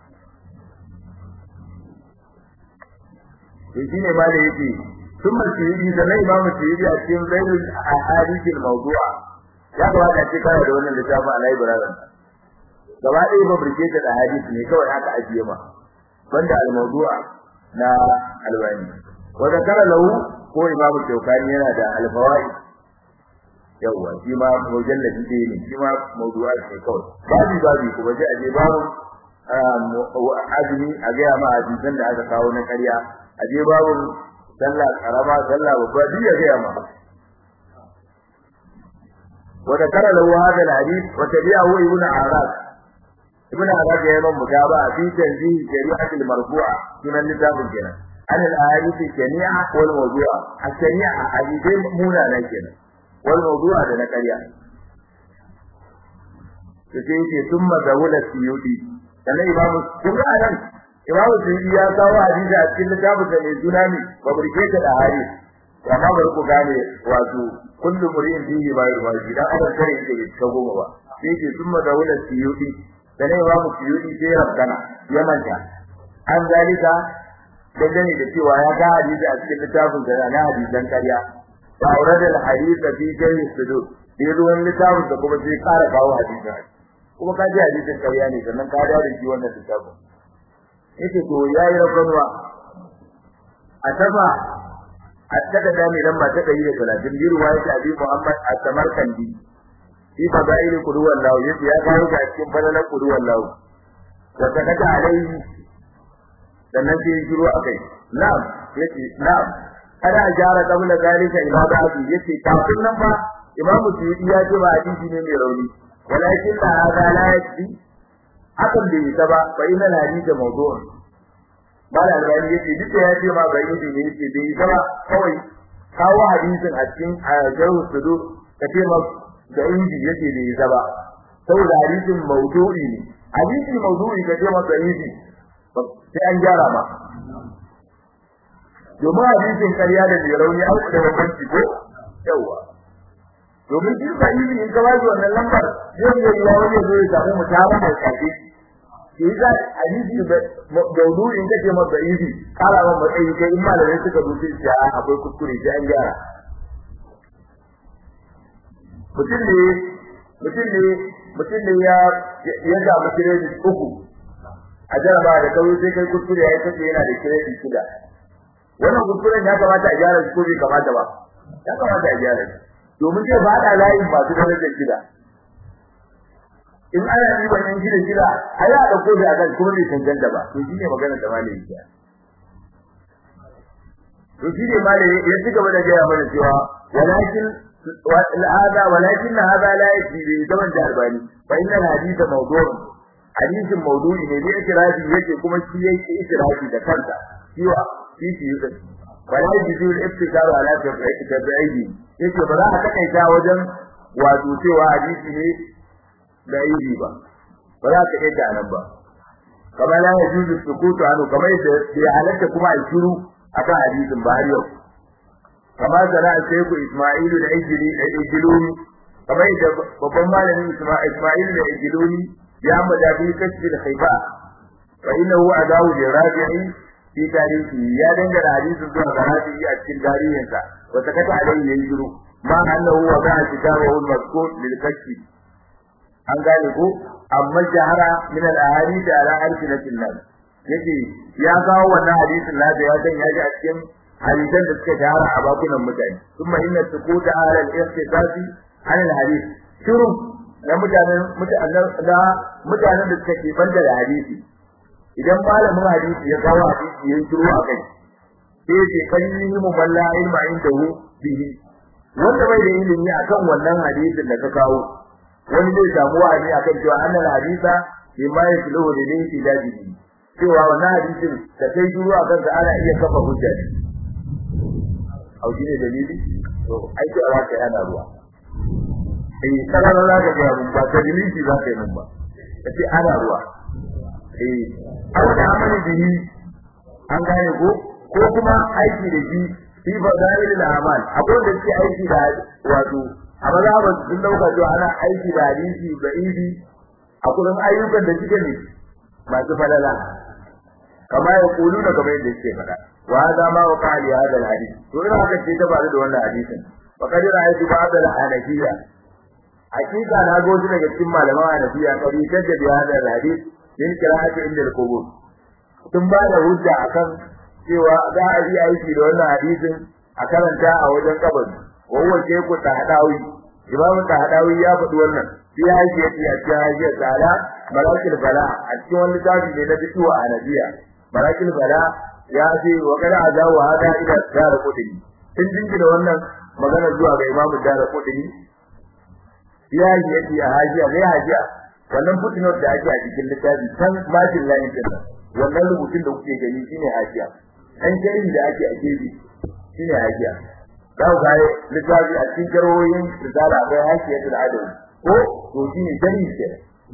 to shine ma da yake ثم السيدي da na imamu sirri a cikin zainul ahadith al-mawdu'a ya kamata a ce kana da wannan littafin a library gaba ɗaya ba burge ta da hadisi ne kawai aka ajiye ma banda al-mawdu'a na albani wa zakara lahu ko imamu shaukani yana da al-fawaid yawa shi ma mujalladi ɗaya ne shi ma mawdu'a ce kawai babu babu kuma ji aje babu azumi a gaya ma hadisan da aka kawo na ƙarya aje babu sallah karama sallah babba duk ya gaya ma وذكر له هذا الحديث وتبعه ابن عراق ابن عراق يمن متابعة في تنزيه شريعة المرفوعة من الكتاب الجنة عن الأحاديث الشنيعة والموضوعة الشنيعة حديثين مونا لكن والموضوع ده نكريا sai ثم ذهول السيوطي kana imamu kun ga nan imamu suyuti ya kawo hadisi a cikin littafin da mai suna ne fabricate da hadisi amma bari ku gane wato kullu muri'in fihi ma yurwaji dan adam kare yake bai ta goma ba sai ce summa dawlat siyudi da ne ba mu siyudi sai rabbana ya manta an zalika dangane da cewa ya ga hadisi a cikin littafin da na hadisan ƙarya fa aurada al hadith fi jawi sudud sai ruwan littafin da kuma sai ƙara kawo hadisi kuma ka ji hadisin ƙarya ne sannan ka dawo da shi wannan littafin yake to yayi rabbanwa a tafa hatta da mai lamba ta 130 bi riwayat Abi Muhammad at-Tamarkandi fi fadail qudwan lahu yace ya kawo ga cikin fadalan qudwan lahu wa takata alaihi sannan sai shiru akai na'am yace na'am ana jara qabla zalika ila ba'di yace kafin nan ba Imam Suyuti ya ce ba hadisi ne mai rauni walakin la hada la yakfi hakan bai ta ba fa inna hadisi mawdu'un bala albani yace duk da yace ma bai yi ne yace bai ta ba kawai kawo hadisin a cikin jawu sudu ka ce ma da inji yace bai ta ba saboda hadisin mawdu'i ne hadisi mawdu'i ka ce ma da inji sai an gyara ma domin hadisin ƙarya da mai rauni an da bambanci ko yawa domin shi ba yi in ka ba wannan lambar zai yi wani zai samu mutaba mai kafi shi za hadisi da daudu in kace masa idi kala wa matsayi kai in malamai suka rubuce shi akwai kuskure sai an gyara mutum ne mutum ne mutum ne ya ya ga mutum uku a jaraba da kawai sai kai kuskure ya kace yana da kiredi shida wannan kuskuren ya kamata a gyara shi ko bai kamata ba ya kamata a gyara shi domin zai fada layin masu darajar shida in ana yi ba yan gida gida ai ya dauko da akan kuma bai tantance ba to shine magana da malai ya to shine malai ya ci gaba da gaya mana cewa walakin hada walakin hada la yati bi zaman da albani fa inna hadith mawdu' hadithin mawdu'i ne da ikirafi yake kuma shi yake ikirafi da kanta cewa shi shi yake wala yajidu al-ibtikaru ala tabi'i yake ba za a takaita wajen wato cewa hadisi ne da yi ba ba za ka yadda nan ba kamar la yajuzu sukutu anu kamar da ya halatta kuma a shiru akan hadisin ba har yau kamar da na Sheikh Isma'il da Ijili da Ijiluni kamar da babban malamin Isma'il da Ijiluni ya mada bi kasbi da khaifa fa innahu adawu li rabi'i fi tarihi ya dangana hadisin zuwa ga rabi'i a cikin tarihinsa wa takata alayhi yanjuru ma annahu wa ba'a kitabahu al-mazkur lil kasbi an gane ko amma jahara min al-ahadith ala alfinatin nas yake ya kawo wannan hadisin na da ya san ya ji a cikin hadisan da suka jahara a bakunan mutane kuma inna sukuta ala al-ikhtisasi an al-hadith shiru na mutanen mutanen da mutanen da suka ke banda da hadisi idan malamin hadisi ya kawo hadisi ya shiru a kai sai ce kalli mu balla ilma indahu bihi wanda bai da ilimi akan wannan hadisin da ka kawo wani zai samu wa'azi akan cewa annal hadisa bima yasluhu lillahi dajibi cewa wannan hadisin da kai duro akan sa ana iya kafa hujja ne au shi ne dalili to ai ce Allah ka yana ruwa eh kana da zaka ga mun ba ta dalili za ka yi mun ba kace ana ruwa eh aw da amali bihi an gane ko ko kuma aiki da shi fi fadailil amal akwai da shi aiki da wato a mazhabar sun dauka cewa ana aiki da hadisi da idi a kullum ayyukan da suke ne masu falala kama ya kulu da kamar yadda suke faɗa wa hada ma wa qali hada alhadith to ina haka ce ta faru da wannan hadisin fa kadir ayatu ba'd alhanafiya hakika na go su daga cikin malaman hanafiya kari tadda bi hada alhadith min qira'ati inda al-qubur sun ba da hujja akan cewa za a yi aiki da wannan hadisin a karanta a wajen kabari wawan ke ku ta hadawi imamu ta hadawi ya faɗi wannan shi ya yi yace a cikin hajiyar tsala marakil bala a cikin wani tafi ne na fitowa a nabiya marakil bala ya ce wa kada azawa hada ila dara kudini sun jinki da wannan magana zuwa ga imamu dara kudini ya yi yace a hajiya ne hajiya wannan footnote da ake a cikin littafi can majin layin din wannan rubutun da kuke gani shine hajiya dan jarin da ake a gefe shine hajiya da ga littafi a cikin karoyin risala akwai hajiyatul adawi ko to shine jarin ke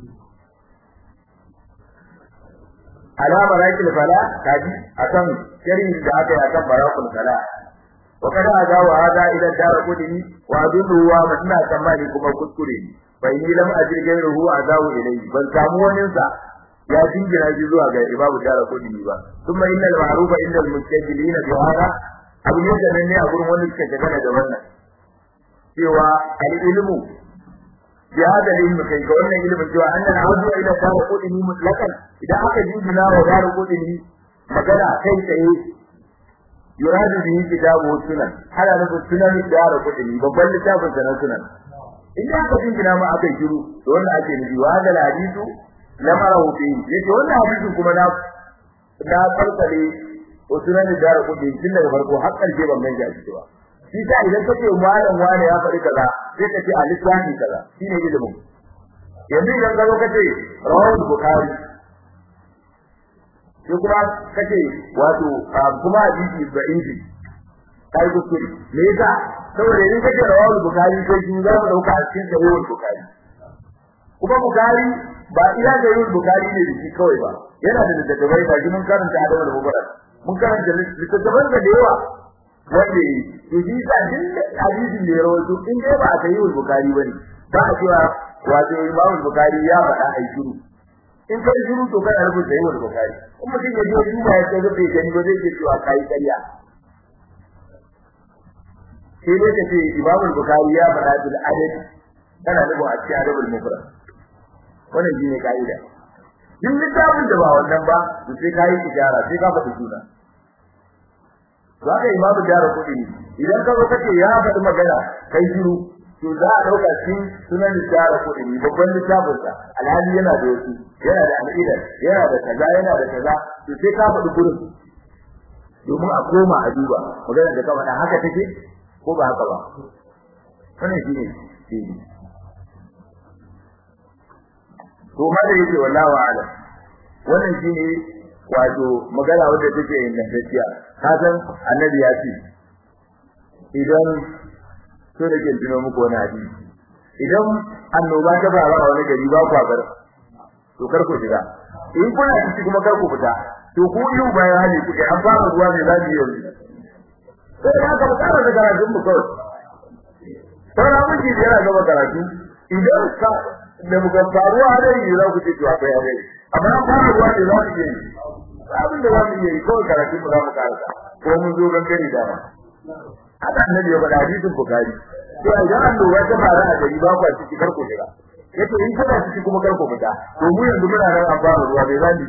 alama rakil fala kaji akan jarin da aka yi akan barakul fala wa kada azawa hada ila dar kudini wa adullu wa mutna tamani kuma kuskure bai ni lam ajir gairuhu azawu ilayhi ban samu wani sa ya dingira shi zuwa ga ibabu dara kudini ba kuma innal ma'rufa indal mustajilina bi hada abu ne da nan ne a gurin wani suka gana da wannan cewa al ilmu bi hada ilmu kai ga wannan ilmin cewa annal azu ila dara kudini mutlaqan idan aka jingina wa dara kudini magana kai tsaye yuradu bihi kitabu sunan hada da sunan dara kudini babban littafin sanan sunan idan aka jingina ma aka shiru to wannan ake nufi wa hada hadisu lamarahu fi yace wannan hadisi kuma na na farkale usunan da dara kudi tun daga farko har karshe ban ganja shi ba shi ta idan kace malam wani ya faɗi kaza sai ka ce alisani kaza shine ilimin yanzu idan ka zo kace rawahu bukhari sai kuma kace wato kuma hadisi da inji kai kuskure me yasa saboda idan kace rawahu bukhari sai shi za mu dauka a cikin sahihul bukhari kuma bukhari ba ila da yin bukari ne da shi kawai ba yana da littattafai ba mun karanta adawar mubarak mun karanta littattafan da yawa wanda to shi sa din hadisin da ya rawaito in dai ba a yi bukari bane ba a cewa wato imamu bukari ya faɗa ai shiru in kai shiru to kana rubuta yi bukari in mutum ya je duba ya kai bai gani ba zai ce cewa kai ƙarya sai dai ka ce imamu bukari ya faɗa bil adad kana nufin a cikin adabul mufrad wannan shine kaida duk littafin da ba wannan ba to sai kai ijara sai ka faɗi suna zaka imamu jara kudi idan ka zo kace ya faɗi magana kai shiru to za a dauka shi sunan jara kudi babban littafin sa alhali yana da wasu yana da al'ida yana da kaza yana da kaza to sai ka faɗi gurin domin a koma a duba magana da ka faɗa haka take ko ba haka ba wannan shine shine to ma da yake wallahi alam wannan shine wato magana wanda take ingantacciya ka san annabi ya ce idan so da ke tuno muku wani hadisi idan annoba ta fara a wani gari ba ku bar to kar ku shiga in kuna ciki kuma kar ku fita to ku yi bayan hali kuke an fara ruwa ne za yi yanzu sai ya ka fara da karatun mu kawai sai mun ji yana gaba karatu idan ka da muka faruwa hadari za ku ce to akwai hadari amma an fara ruwa ne za ku yi abin da za mu yi kawai karatu mu za mu karasa ko mun zo gangare da ma haka annabi ya faɗa hadisin bukari to idan annoba ta fara a gari ba ku ciki kar ku shiga yace in kana ciki kuma kar ku fita to mu yanzu muna nan an fara ruwa bai zani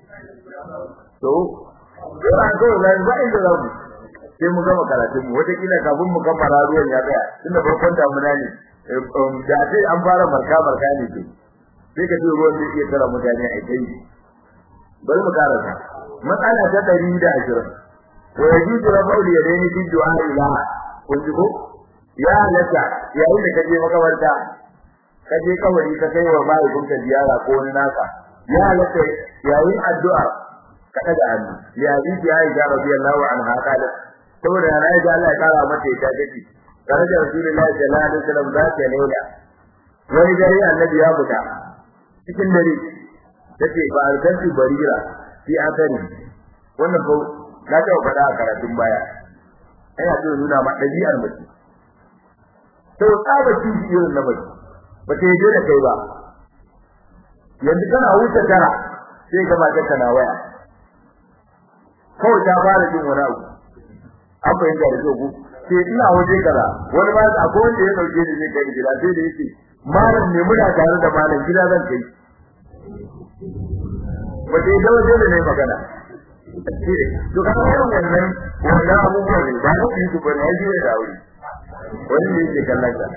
to ko an zo zan ba inda za mu sai mu gama karatun mu wata kila kafin mu kammala ruwan ya tsaya tunda farkon damuna ne da sai an fara marka marka ne ke sai ka ce ruwan zai iya tara mutane a kai bari mu karanta matsala ta 120 wa yajuzu rafa'u yadayni fi du'a ila kun ji ko ya halatta yayin da kaje makabarta kaje kawari ka kai wa mahaifinka ziyara ko wani naka ya halatta yayin addu'a ka daga hannu ya ji ya Aisha radiyallahu anha kala saboda ya Aisha Allah ya kara mata ita take tare da Rasulullahi sallallahu alaihi wasallam za ta laila wani dare annabi ya fita cikin dare tace ba alkanti barira fi akari wannan ko na ta faɗa a karatun baya ina so nuna ma ɗabi'ar mace to tsaba ci irin na mace ba ta yi da kai ba yanzu kana wuce tara sai ka mata kana waya kawai ta fara jin wani abu an fahimta da zogu sai ina waje kaza wani ma akwai wanda ya dauke ni zai kai gida sai da yake malam ne muna tare da malam gida zan kai ba dai da waje ne magana to ka ga irin wannan wannan abubuwa ne ba ku yi su ba ne ji da aure wani ne yake kallon ka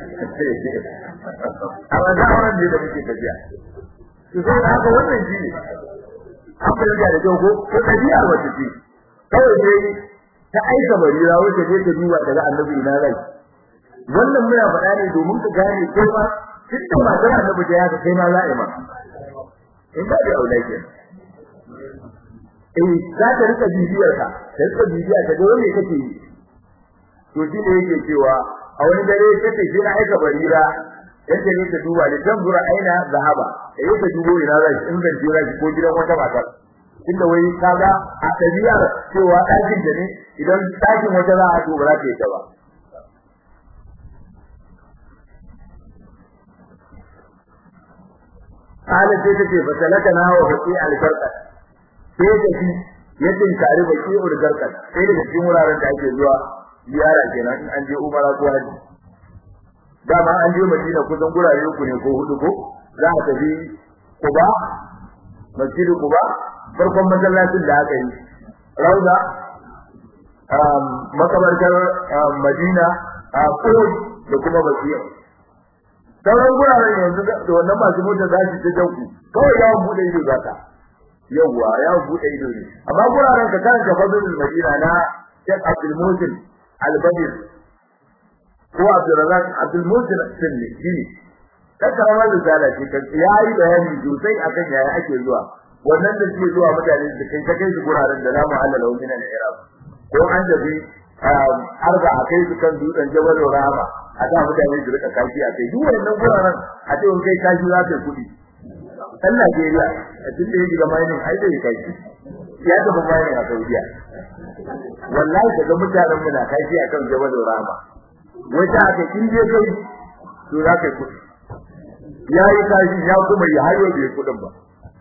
a wannan auren ne da muke tafiya to sai da haka wannan shi ne an fahimta da kyau ko ko ɗabi'ar wata ce kawai dai ta aika barira wacce je ta duba daga annabi ina rai wannan muna faɗa ne domin ka gane ko ma dukkan matar annabi da ya kai ma za'a ma in ba da aure ke eh za ta rika bibiyar ka ta rika bibiya ta ga me kake yi to shi ne yake cewa a wani dare ta ce shi na aika barira yadda ne ta duba da tambura aina zahaba da yake dubo ina zai in zan jira ko gidan wata mata inda wai kaga a tabiyar cewa ɗakin da ne idan ɗakin wata za a duba za ta yi ta ba Kala sai take fasalaka na wa baki algarkat sai ta fi yadda kare baki algarkat sai daga cikin wuraren da ake zuwa ziyara kenan in an je umara ko haji dama an je Madina kusan gurare uku ne ko hudu ko za a tafi Quba Masjid Quba farkon masallacin da aka yi Rauda um makabartar Madina a Qud da kuma Basiya sauran guraren yanzu da wannan masu mota za su ta janku kawai yawon bude ido za ka yawwa yawon bude ido ne amma guraren ka kan fadlul Madina na Sheikh Abdul Musin Al-Badr ko Abdurrazak Abdul Musin Sunni shine kakkara da zala ce kan yayi bayani sosai akan yaya ake zuwa wannan da suke zuwa mutane da kai kai su guraren da zamu halala wa minan iraq ko an dabi arba a kai su kan dutsen jabal rama a da mutane su rika kashi a kai duk wannan guraren a ce wani kai kashi za ka kudi dan Najeriya a cikin da yake ga mining ai da kashi ya tafi mining a Saudiya wallahi daga mutanen mu na kashi akan jabal rama wata aka kinje kai to za ka kudi yayi kashi ya kuma ya hayo bai kudin ba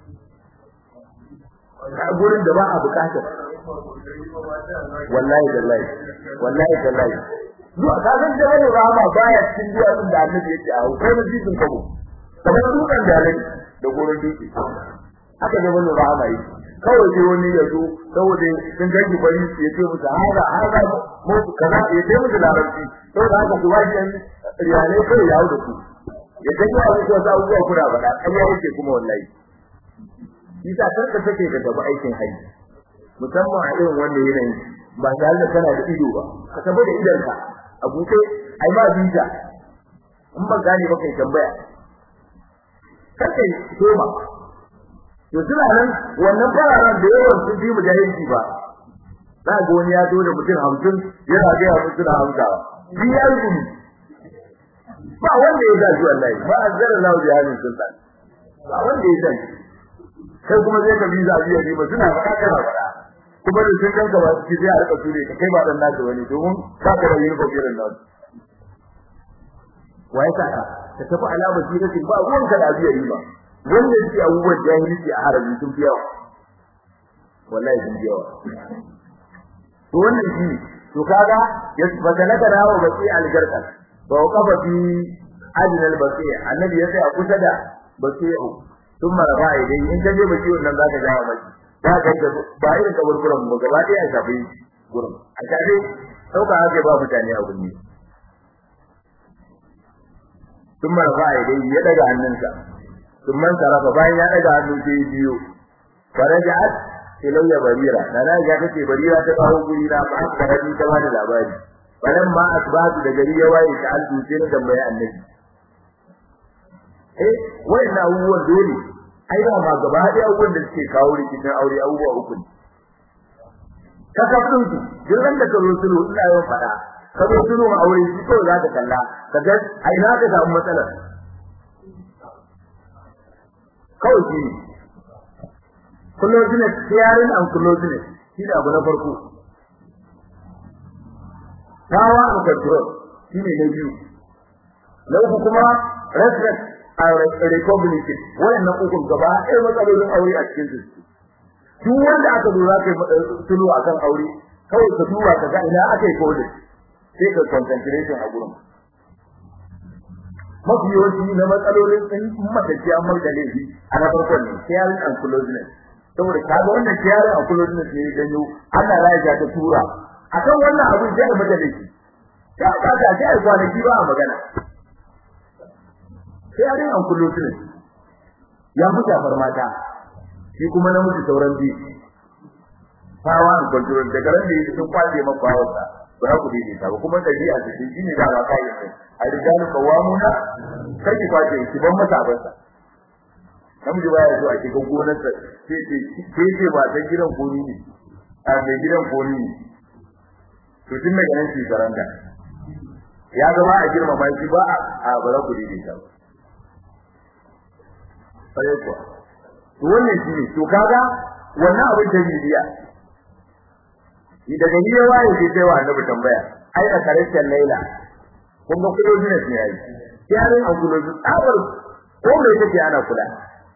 a gurin da ba a bukata wallahi wallahi wallahi wallahi zuwa ka san da wani rama baya cikin duwa din da annabi yake a kai mun jikin kabo kamar dukan da alai da gurin duki haka da wani rama yi kawai sai wani ya zo saboda sun gaji bari ya ce musu hada hada mu kaza ya ce musu larabci saboda haka su waje riyalai kai yawo da su ya gani a wasu wasu abubuwa kuna faɗa ƙarya yake kuma wallahi Isa karka take ka tafi aikin haji musamman a irin wanda yanayin ba tare da kana da ido ba ka tafi da idonka a buɗe ai ma visa in ban gane ba kai tambaya kar kai soma to suna nan wannan fararen da yawan sun bi mujahidi ba za ga wani ya zo da mutum hamsin yana ga ya mutu da hamsawa shi ya rubu ba wanda ya zaji wallahi ba azzara lahu bi hadin sultan ba wanda ya zaji kai kuma zai ka biza biya ne ba suna faɗa kana faɗa kuma da sun kanka ba su sai a rika ture ka kai ba dan nasu wani domin ba ka da yin kokirin nan waye ka ka ta tafi alama sirati ba ruwan ka da biya yi ba wanda yake abubuwan jahilci a harabi sun fi yawa wallahi sun fi yawa to wannan shi to kaga ya fadalaka da hawa baki algarka ba kafa fi adnal baki annabi ya tsaya kusa da baki'u thumma rafa idai in ka je baki wannan zaka jawo maki ba ka ga ba irin kaburburan mu gaba ɗaya a shafi gurin a shafe sauka haka ba mutane a gunni thumma rafa idai ya daga hannunsa thumma sarafa bayan ya daga hannu sai biyo faraja'at ilayya barira dana ya kace barira ta kawo guri na ba ka rabi ta bani labari balan ma asbatu da gari ya waye ta aldu sai na tambaye annabi eh wannan abubuwan dole ai ba ma gaba da abubuwan da suke kawo rikicin aure abubuwa uku ne kasafin su jirran da karo sulu ina yawan fada karo sulu ma aure shi ko za ka kalla kaga ai na ka samu matsalar kawai shi closeness sharing and closeness shi da abu na farko power and control shi ne na biyu na uku kuma respect and recognition wannan uku gaba ɗaya matsalolin aure a cikin su duk wanda aka lura kai tulu akan aure kawai ka duba ka ga ina aka yi kodin sai ka concentration a gurin mafi yawanci na matsalolin in matacce an mai da laifi a na farkon ne sharing and closeness saboda kaga wannan tiyari a kullun da ke ganyo Allah ya ja ta tura akan wannan abin sai da mata dake ta ka ta sai kwanaki ba magana sai arin an kullun ne ya fita farmata shi kuma namiji sauran bi fawa an control daga ran da yake sun kwace maka bawarsa ba za ku daidai ta ba kuma dabi'a ce shi ne da ba kai sai a rijalu qawamuna kai ki kwace ki ban masa abansa namiji baya zo a cikin gonar sa sai ce sai ce ba ta gidan goni ne a mai gidan goni ne to tun daga nan shi karanta ya ga ba a girma ba shi ba a bara ku daidai ta ba sai kuwa to wannan shi ne to kaga wannan abin da bidiya daga ni ya waye sai sai wa annabi tambaya ai a karshen laila kun ga kudo ne ne yayi yarin an kudo tsabar ko me take ana kula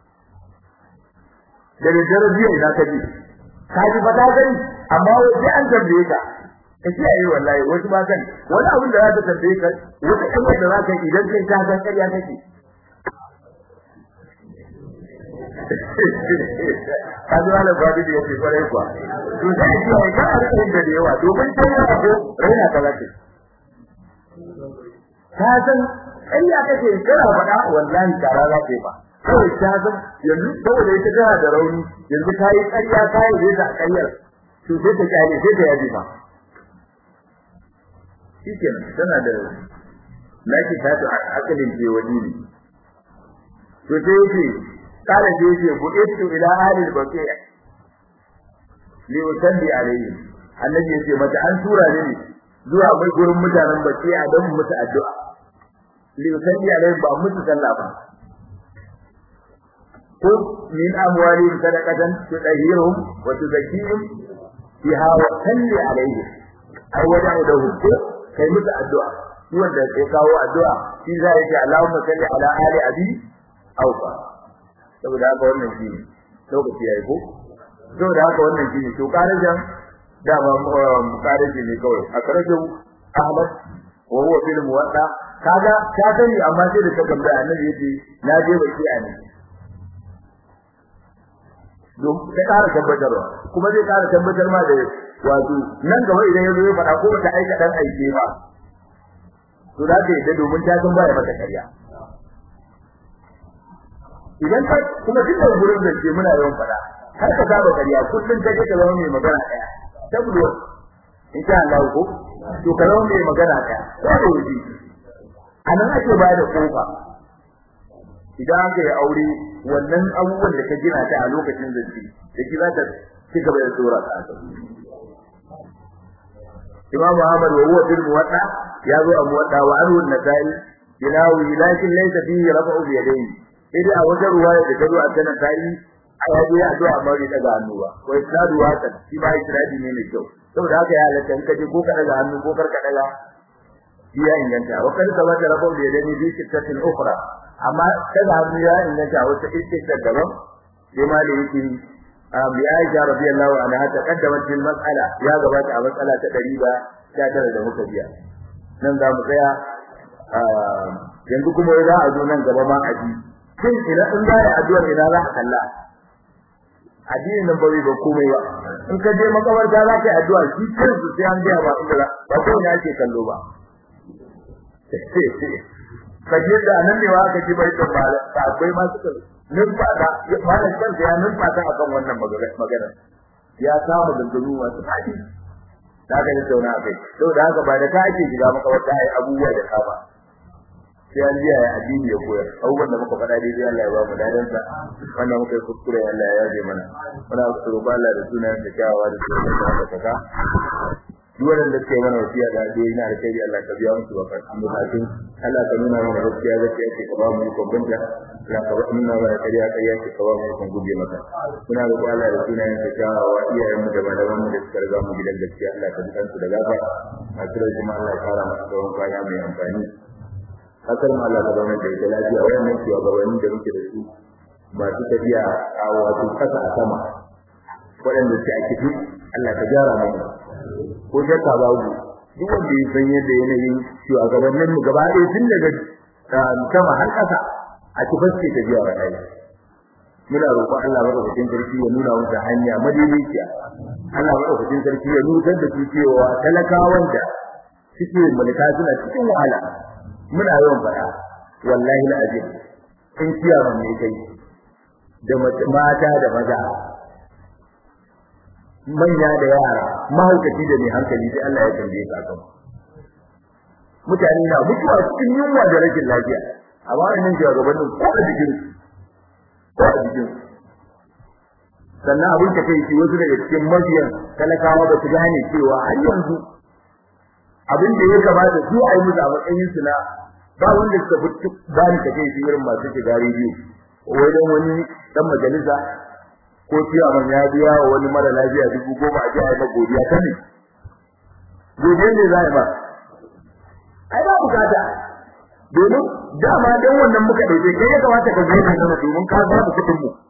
da dare biyu idan ka ji ka ji fata gani amma sai an tambaye ka ka ce ayi wallahi wasu ba kan wani abin da za ka tambaye ka wata kamar da za ka idan kai ta san ƙarya kake kaji wala babu da yake kwarai kuwa to sai ki yi ka arkin da yawa domin sai ya ko raina ka zake ka san ƙarya kake kana faɗa wallahi kara za ka yi ba kawai ta san yanzu saboda ita tana da rauni yanzu ta yi ƙarya ta yi zai ta ƙaryar to sai ta kyale sai ta yaji ba shikenan tana da laki ta ta akalin je wani ne to sai yake kala je yake bu'itu ila ahli al-baqi' li usalli alayhi annabi yace mata an tura ni ne zuwa mai gurin mutanen baqi'a don musu addu'a li usalli alayhi ba musu sallah ba ko min amwalihim sadaqatan tudahhiruhum wa tuzakkihim biha wa salli alayhi ai wada'u lahum ko kai musu addu'a wanda ya kawo addu'a shi za ya ce Allahumma salli ala ali abi aufa saboda haka wannan shi ne lokaci yayi ko saboda haka wannan shi ne to karajan da ba karaji ne kawai a karajan Ahmad wa huwa fil muwatta kaga ta sani amma sai da ta gamba annabi yace na je baki a ne don ta ƙara tabbatarwa kuma zai ƙara tabbatar ma da wato nan gaba idan ya zo ya faɗa ko ta aika dan aike ba to za ka yadda domin ta san baya mata ƙarya idan ka kuma duk da gurin da ke muna yawan faɗa har ka saba ƙarya kullum ka je ka zama mai magana ɗaya tabbo insha Allah ko to ka zama mai magana ɗaya ko da wuce anan ake ba da kofa idan aka yi aure wannan abubuwan da ka gina ta a lokacin zance da ki za ta ci gaba da tsora ka Imam Muhammad wa huwa fil muwatta ya zo a muwatta wa anhu an-nasai yinawi lakin laysa fihi rafa'u bi yadayhi idan a wajen ruwaya da tazo a sanan tayi a yaji ya addu'a amma bai daga hannu ba ko isnadu hasan shi ba isnadi ne mai kyau saboda haka ya halatta in kaje ko ka daga hannu ko karka daga ya inganta wa kan sabata rafa'u bi yadayhi bi sittatin ukhra amma daga hannu ya inganta wata istisna daban sai ma da yake bi Aisha radiyallahu anha ta kaddamat fil mas'ala ya gabata a mas'ala ta 119 da muka biya nan za mu tsaya yanzu kuma za a zo nan gaba ma a ji shin ina in za a addu'ar ina za a kalla addinin nan bai ba komai ba in ka je makabarta za ka yi addu'a shi kansu sai an gaya ba inda ba ko ina ake kallo ba kaje da nan ne wa ka ji bai da mala akwai ma suka numfata malam kan ya numfata akan wannan magana ya samu dangano masu fadi da ga da tauna kai to da haka ba da ka ake shiga makabarta ai abubuwa da kama sai an jiya ya addini ya koyar abubuwan da muka faɗa dai Allah ya ba mu dadan sa wannan muka yi kuskure Allah ya yaje mana muna roƙon Allah da sunan da kyawawa da sunan da saka duk wanda ke mana wasiya da addu'o'i na alkhairi Allah ka biya musu bukatun bukatun Allah ka nuna mana gaskiya gaskiya ce ka ba mu ikon binta Allah ka nuna mana kariya kariya ce ka ba mu ikon guje maka muna roƙon Allah da sunan da kyawawa iyayen mu da malaman mu da suka riga mu gidan gaskiya Allah ka dukansu da gafara masu rai kuma Allah ya fara masa tsawon kwana mai amfani kasar mu Allah ka zama da ita lafiya wayannan shugabanni da muke da su masu tafiya a wato kasa a sama waɗanda suke a kifi Allah ka gyara mana ko shakka babu duk wanda ya san yadda yanayin shugabannin mu gaba ɗaya tun daga sama har ƙasa a kifar ce tafiya wa ɗaya muna roƙon Allah madaukakin sarki ya nuna musu hanya madaidaiciya Allah madaukakin sarki ya nuna da su cewa talakawan da suke mulka suna cikin wahala muna yawan faɗa wallahi alazim in kiyaman ne kai da mata da maza manya da yara mahaukaci da mai hankali sai Allah ya tambaye ka kan mutane na mutuwa cikin yunwa da rashin lafiya amma wannan shugabannin ko a jikin ko a jikin sannan abin da kai wasu daga cikin mabiyan talakawa ba su gane cewa har yanzu abin da ya kamata su a yi musu a matsayin su na ba wanda suka fi ba ni ka kai irin masu shiga rediyo wai dan wani dan majalisa ko ciyaman ya biya wa wani mara lafiya dubu goma a ji a yi godiya ta ne godiyar ne za a yi ba ai ba bukata domin dama dan wannan muka dauke kai ya kamata ka zai kana domin ka ba mu kudin mu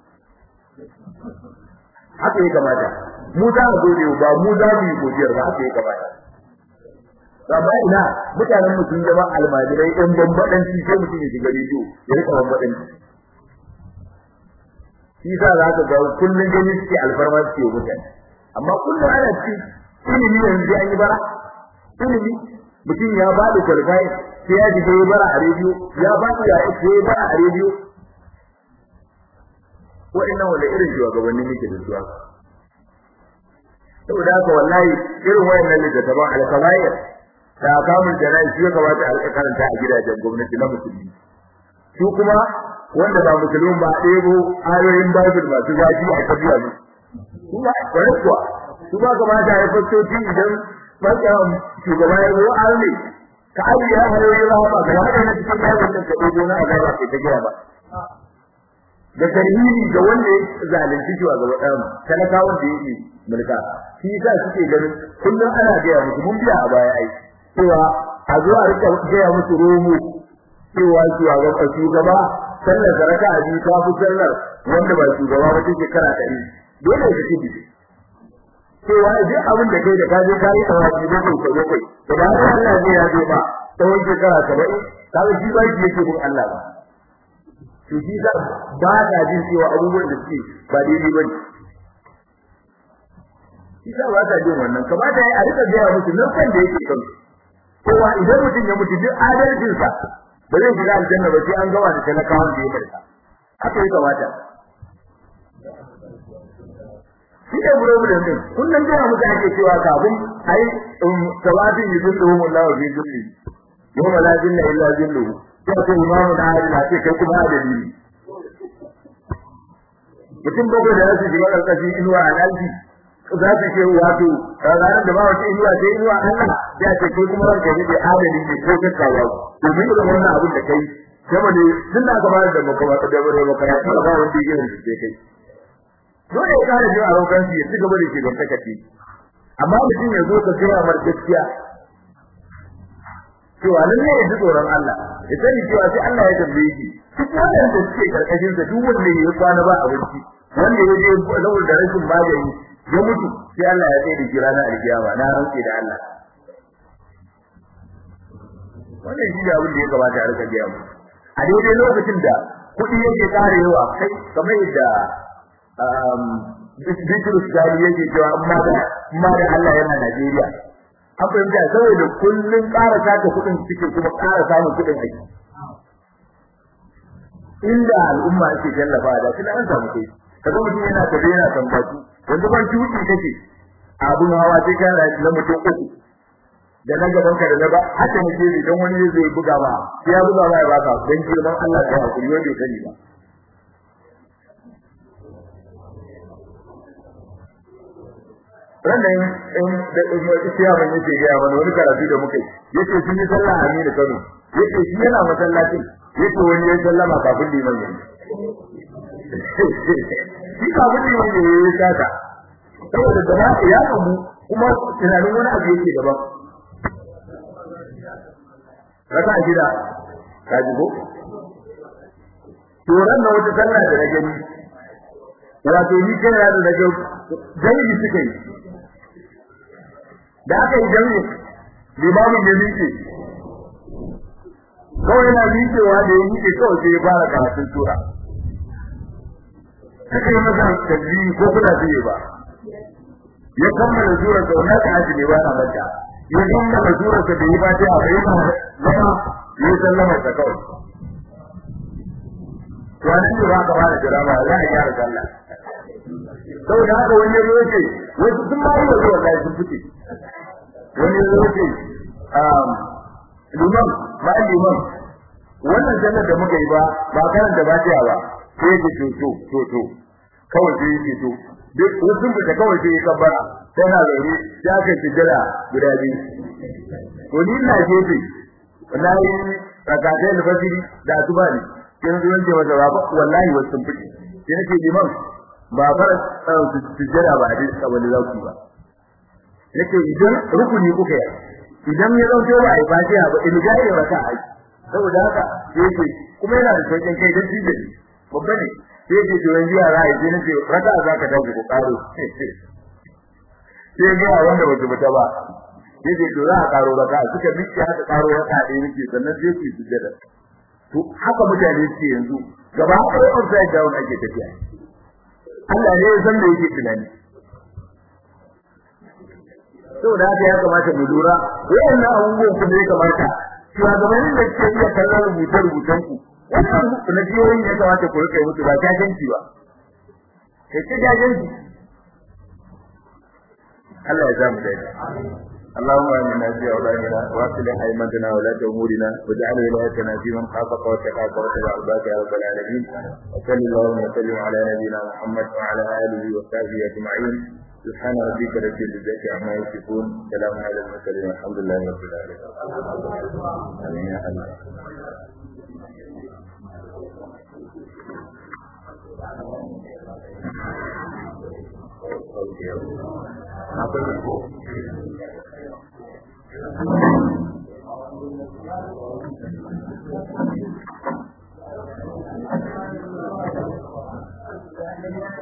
haka ya kamata mu za mu gode ba mu za mu yi godiyar ba haka ya kamata amma ina mutanen mu sun zama almajirai ɗan bambadanci sai mutum ya shiga rediyo ya rika bambadanci shi sa za ka ga kullun gani suke alfarma suke mutane amma kullun ana ci ilimi yanzu an yi bara ilimi mutum ya ba da kwalfai sai ya ji ya bara a rediyo ya ba da ya sai ya bara a rediyo wa'annan wanda irin shugabanni muke da su saboda haka wallahi irin wayannan littattafan alkabair da kamun jana'i shi ya kamata a karanta a gidajen gwamnati na musulmi su kuma wanda ba musulmi ba ɗebo ayoyin bible masu zafi a tafiya ne kuma kwarai kuwa su ba kamata ya fastoci idan barkan shugaba ya zo arne ka ajiye hanyoyin rahama ga wanda na cikin bible da ka ɗebo na azaba ke ta gina ba da tarhiri ga wanda ya zalunci shi ga wadan talakawan da yake mulka shi yasa suke ganin kullum ana gaya musu mun biya a baya ai cewa a zo a rika gaya musu romo cewa shugaba shugaba sallar zaraka a biyu ta fi sallar wanda ba shugaba ba take kara ɗari dole ka kidi cewa duk abin da kai da ka je ka yi tawafi da kai ka kai da ba Allah ne ya zo ba tsawon shekara 70 kaga shi ba shi yake bin Allah ba to shi sa ba ka jin cewa abubuwan da suke ba daidai bane shi sa ba ka jin wannan kamata ya a rika gaya musu nan kan da yake kan kowa idan mutum ya mutu duk adalcin sa ba zai shiga aljanna ba sai an gama da talakawan da ya barka haka ya kamata shi ne problem din kullum da muka ake cewa kafin ai tawadin yuzulluhum Allahu fi zulli yawma la zilla illa zilluhu sai ko imamu da hadin ce kai kuma adali ne mutum bago da su shiga karkashin inuwa a alji za su ce wato ranar da ba wata inuwa sai inuwa Allah ya ce kai kuma ranka ne adali ne ko ka kawo domin irin wannan abin da kai kuma ne tun da aka bayar da makawa da bare maka ya fara ba wanda yake da kai dole ya kare jin arogan shi ya ci gaba da shi don takaci amma mutum ya zo ka kira mar gaskiya cewa nan ne ji tsoron Allah ya sani cewa sai Allah ya tambaye shi duk wanda suke karkashin sa duk wanda ya kwana ba abinci wanda ya je lawul da rashin magani ya mutu sai Allah ya tsaye da shi ranar alkiyama na rantsi da Allah wannan shi ne abin da ya kamata a rika biya mu a daidai lokacin da kuɗi yake karewa kai kamar yadda Bitrus Gali yake cewa amma da amma da Allah yana Najeriya an fahimta saboda kullun ƙara saka kuɗin suke kuma ƙara samun kuɗin aiki inda al'umma ake tallafa da kina an samu kai kaga mutum yana tafiya yana tambatu yanzu ban tuki kake abun hawa sai ka na mutum uku da na gaban ka da na ba haka ne sai dan wani zai buga ba sai ya buga ba ya baka dan girman Allah ya hakuri wanda ya sani ba wannan in da isiya ban yake ga mana wani karatu da muke yace sun yi sallah a Aminu Kano yace shi yana masallacin yace wani ya sallama kafin liman ya shi kafin liman ya yi sata saboda da ya kamu kuma tunanin wani abu yake daban raka a gida ka ji ko to ran da wata sallah da na gani wato ni kana da daga jami'i suka yi da aka yi jami'i limamin ya miƙe kawai yana miƙewa da ya miƙe kawai sai ya fara karatun tura suka yi masa tasbihi ko kuna fiye ba ya kammala sura da wannan ta aji ne ba na mata ya kammala sura da yi ba ta a bai ma zama ya sallama ta kawai to an ce ba ka ba da jirama za a gyara sallah saboda haka wani ya ce wasu sun ma yi wa zuwa kai sun fice wani ya ce liman ba liman wannan sallar da muka yi ba ba karanta ba ta ba sai ya ce to to to kawai sai ya ce to duk wasu da kawai sai ya kabbara tana zaune ya ka tijira guda biyu to ni ina gefe na yi rakatai da fasiri da asuba ne kin zo yanke masa ba wallahi wasu sun fice sai nake liman ba fara tijira ba hadisi kabali za ku ba nake idan rukuni kuka yi idan ya zauce ba ai fatiha ba in ga ya raka ai saboda haka yake kuma yana da sauƙin kai dan shi babba ne sai ke to yanzu yara ai sai nace raka za ka dawo ko karo sai ga wanda ba zubuta ba sai ke to za ka karo raka suka miki haka karo raka dai nake sannan sai ku sujjada to haka mutane suke yanzu gaba ɗaya upside down ake tafiya Allah ne ya san da yake tunani saboda haka ya kamata mu lura wayannan abubuwan kuma ya kamata shugabannin da ke iya kallon rubuce rubutan ku wannan na jiyoyin ya kamata ku rika musu ba jajanci ba kai ce jajanci Allah ya za mu daidai اللهم آمنا في أولادنا وأصلح أئمتنا ولاة أمورنا واجعل ولايتنا في من خافك واتقاك واتبع عبادك يا رب العالمين وصل اللهم وسلم على نبينا محمد وعلى آله وصحبه أجمعين سبحان ربك رب العزة عما يصفون سلام على المرسلين والحمد لله رب العالمين آمين يا الله Thank you.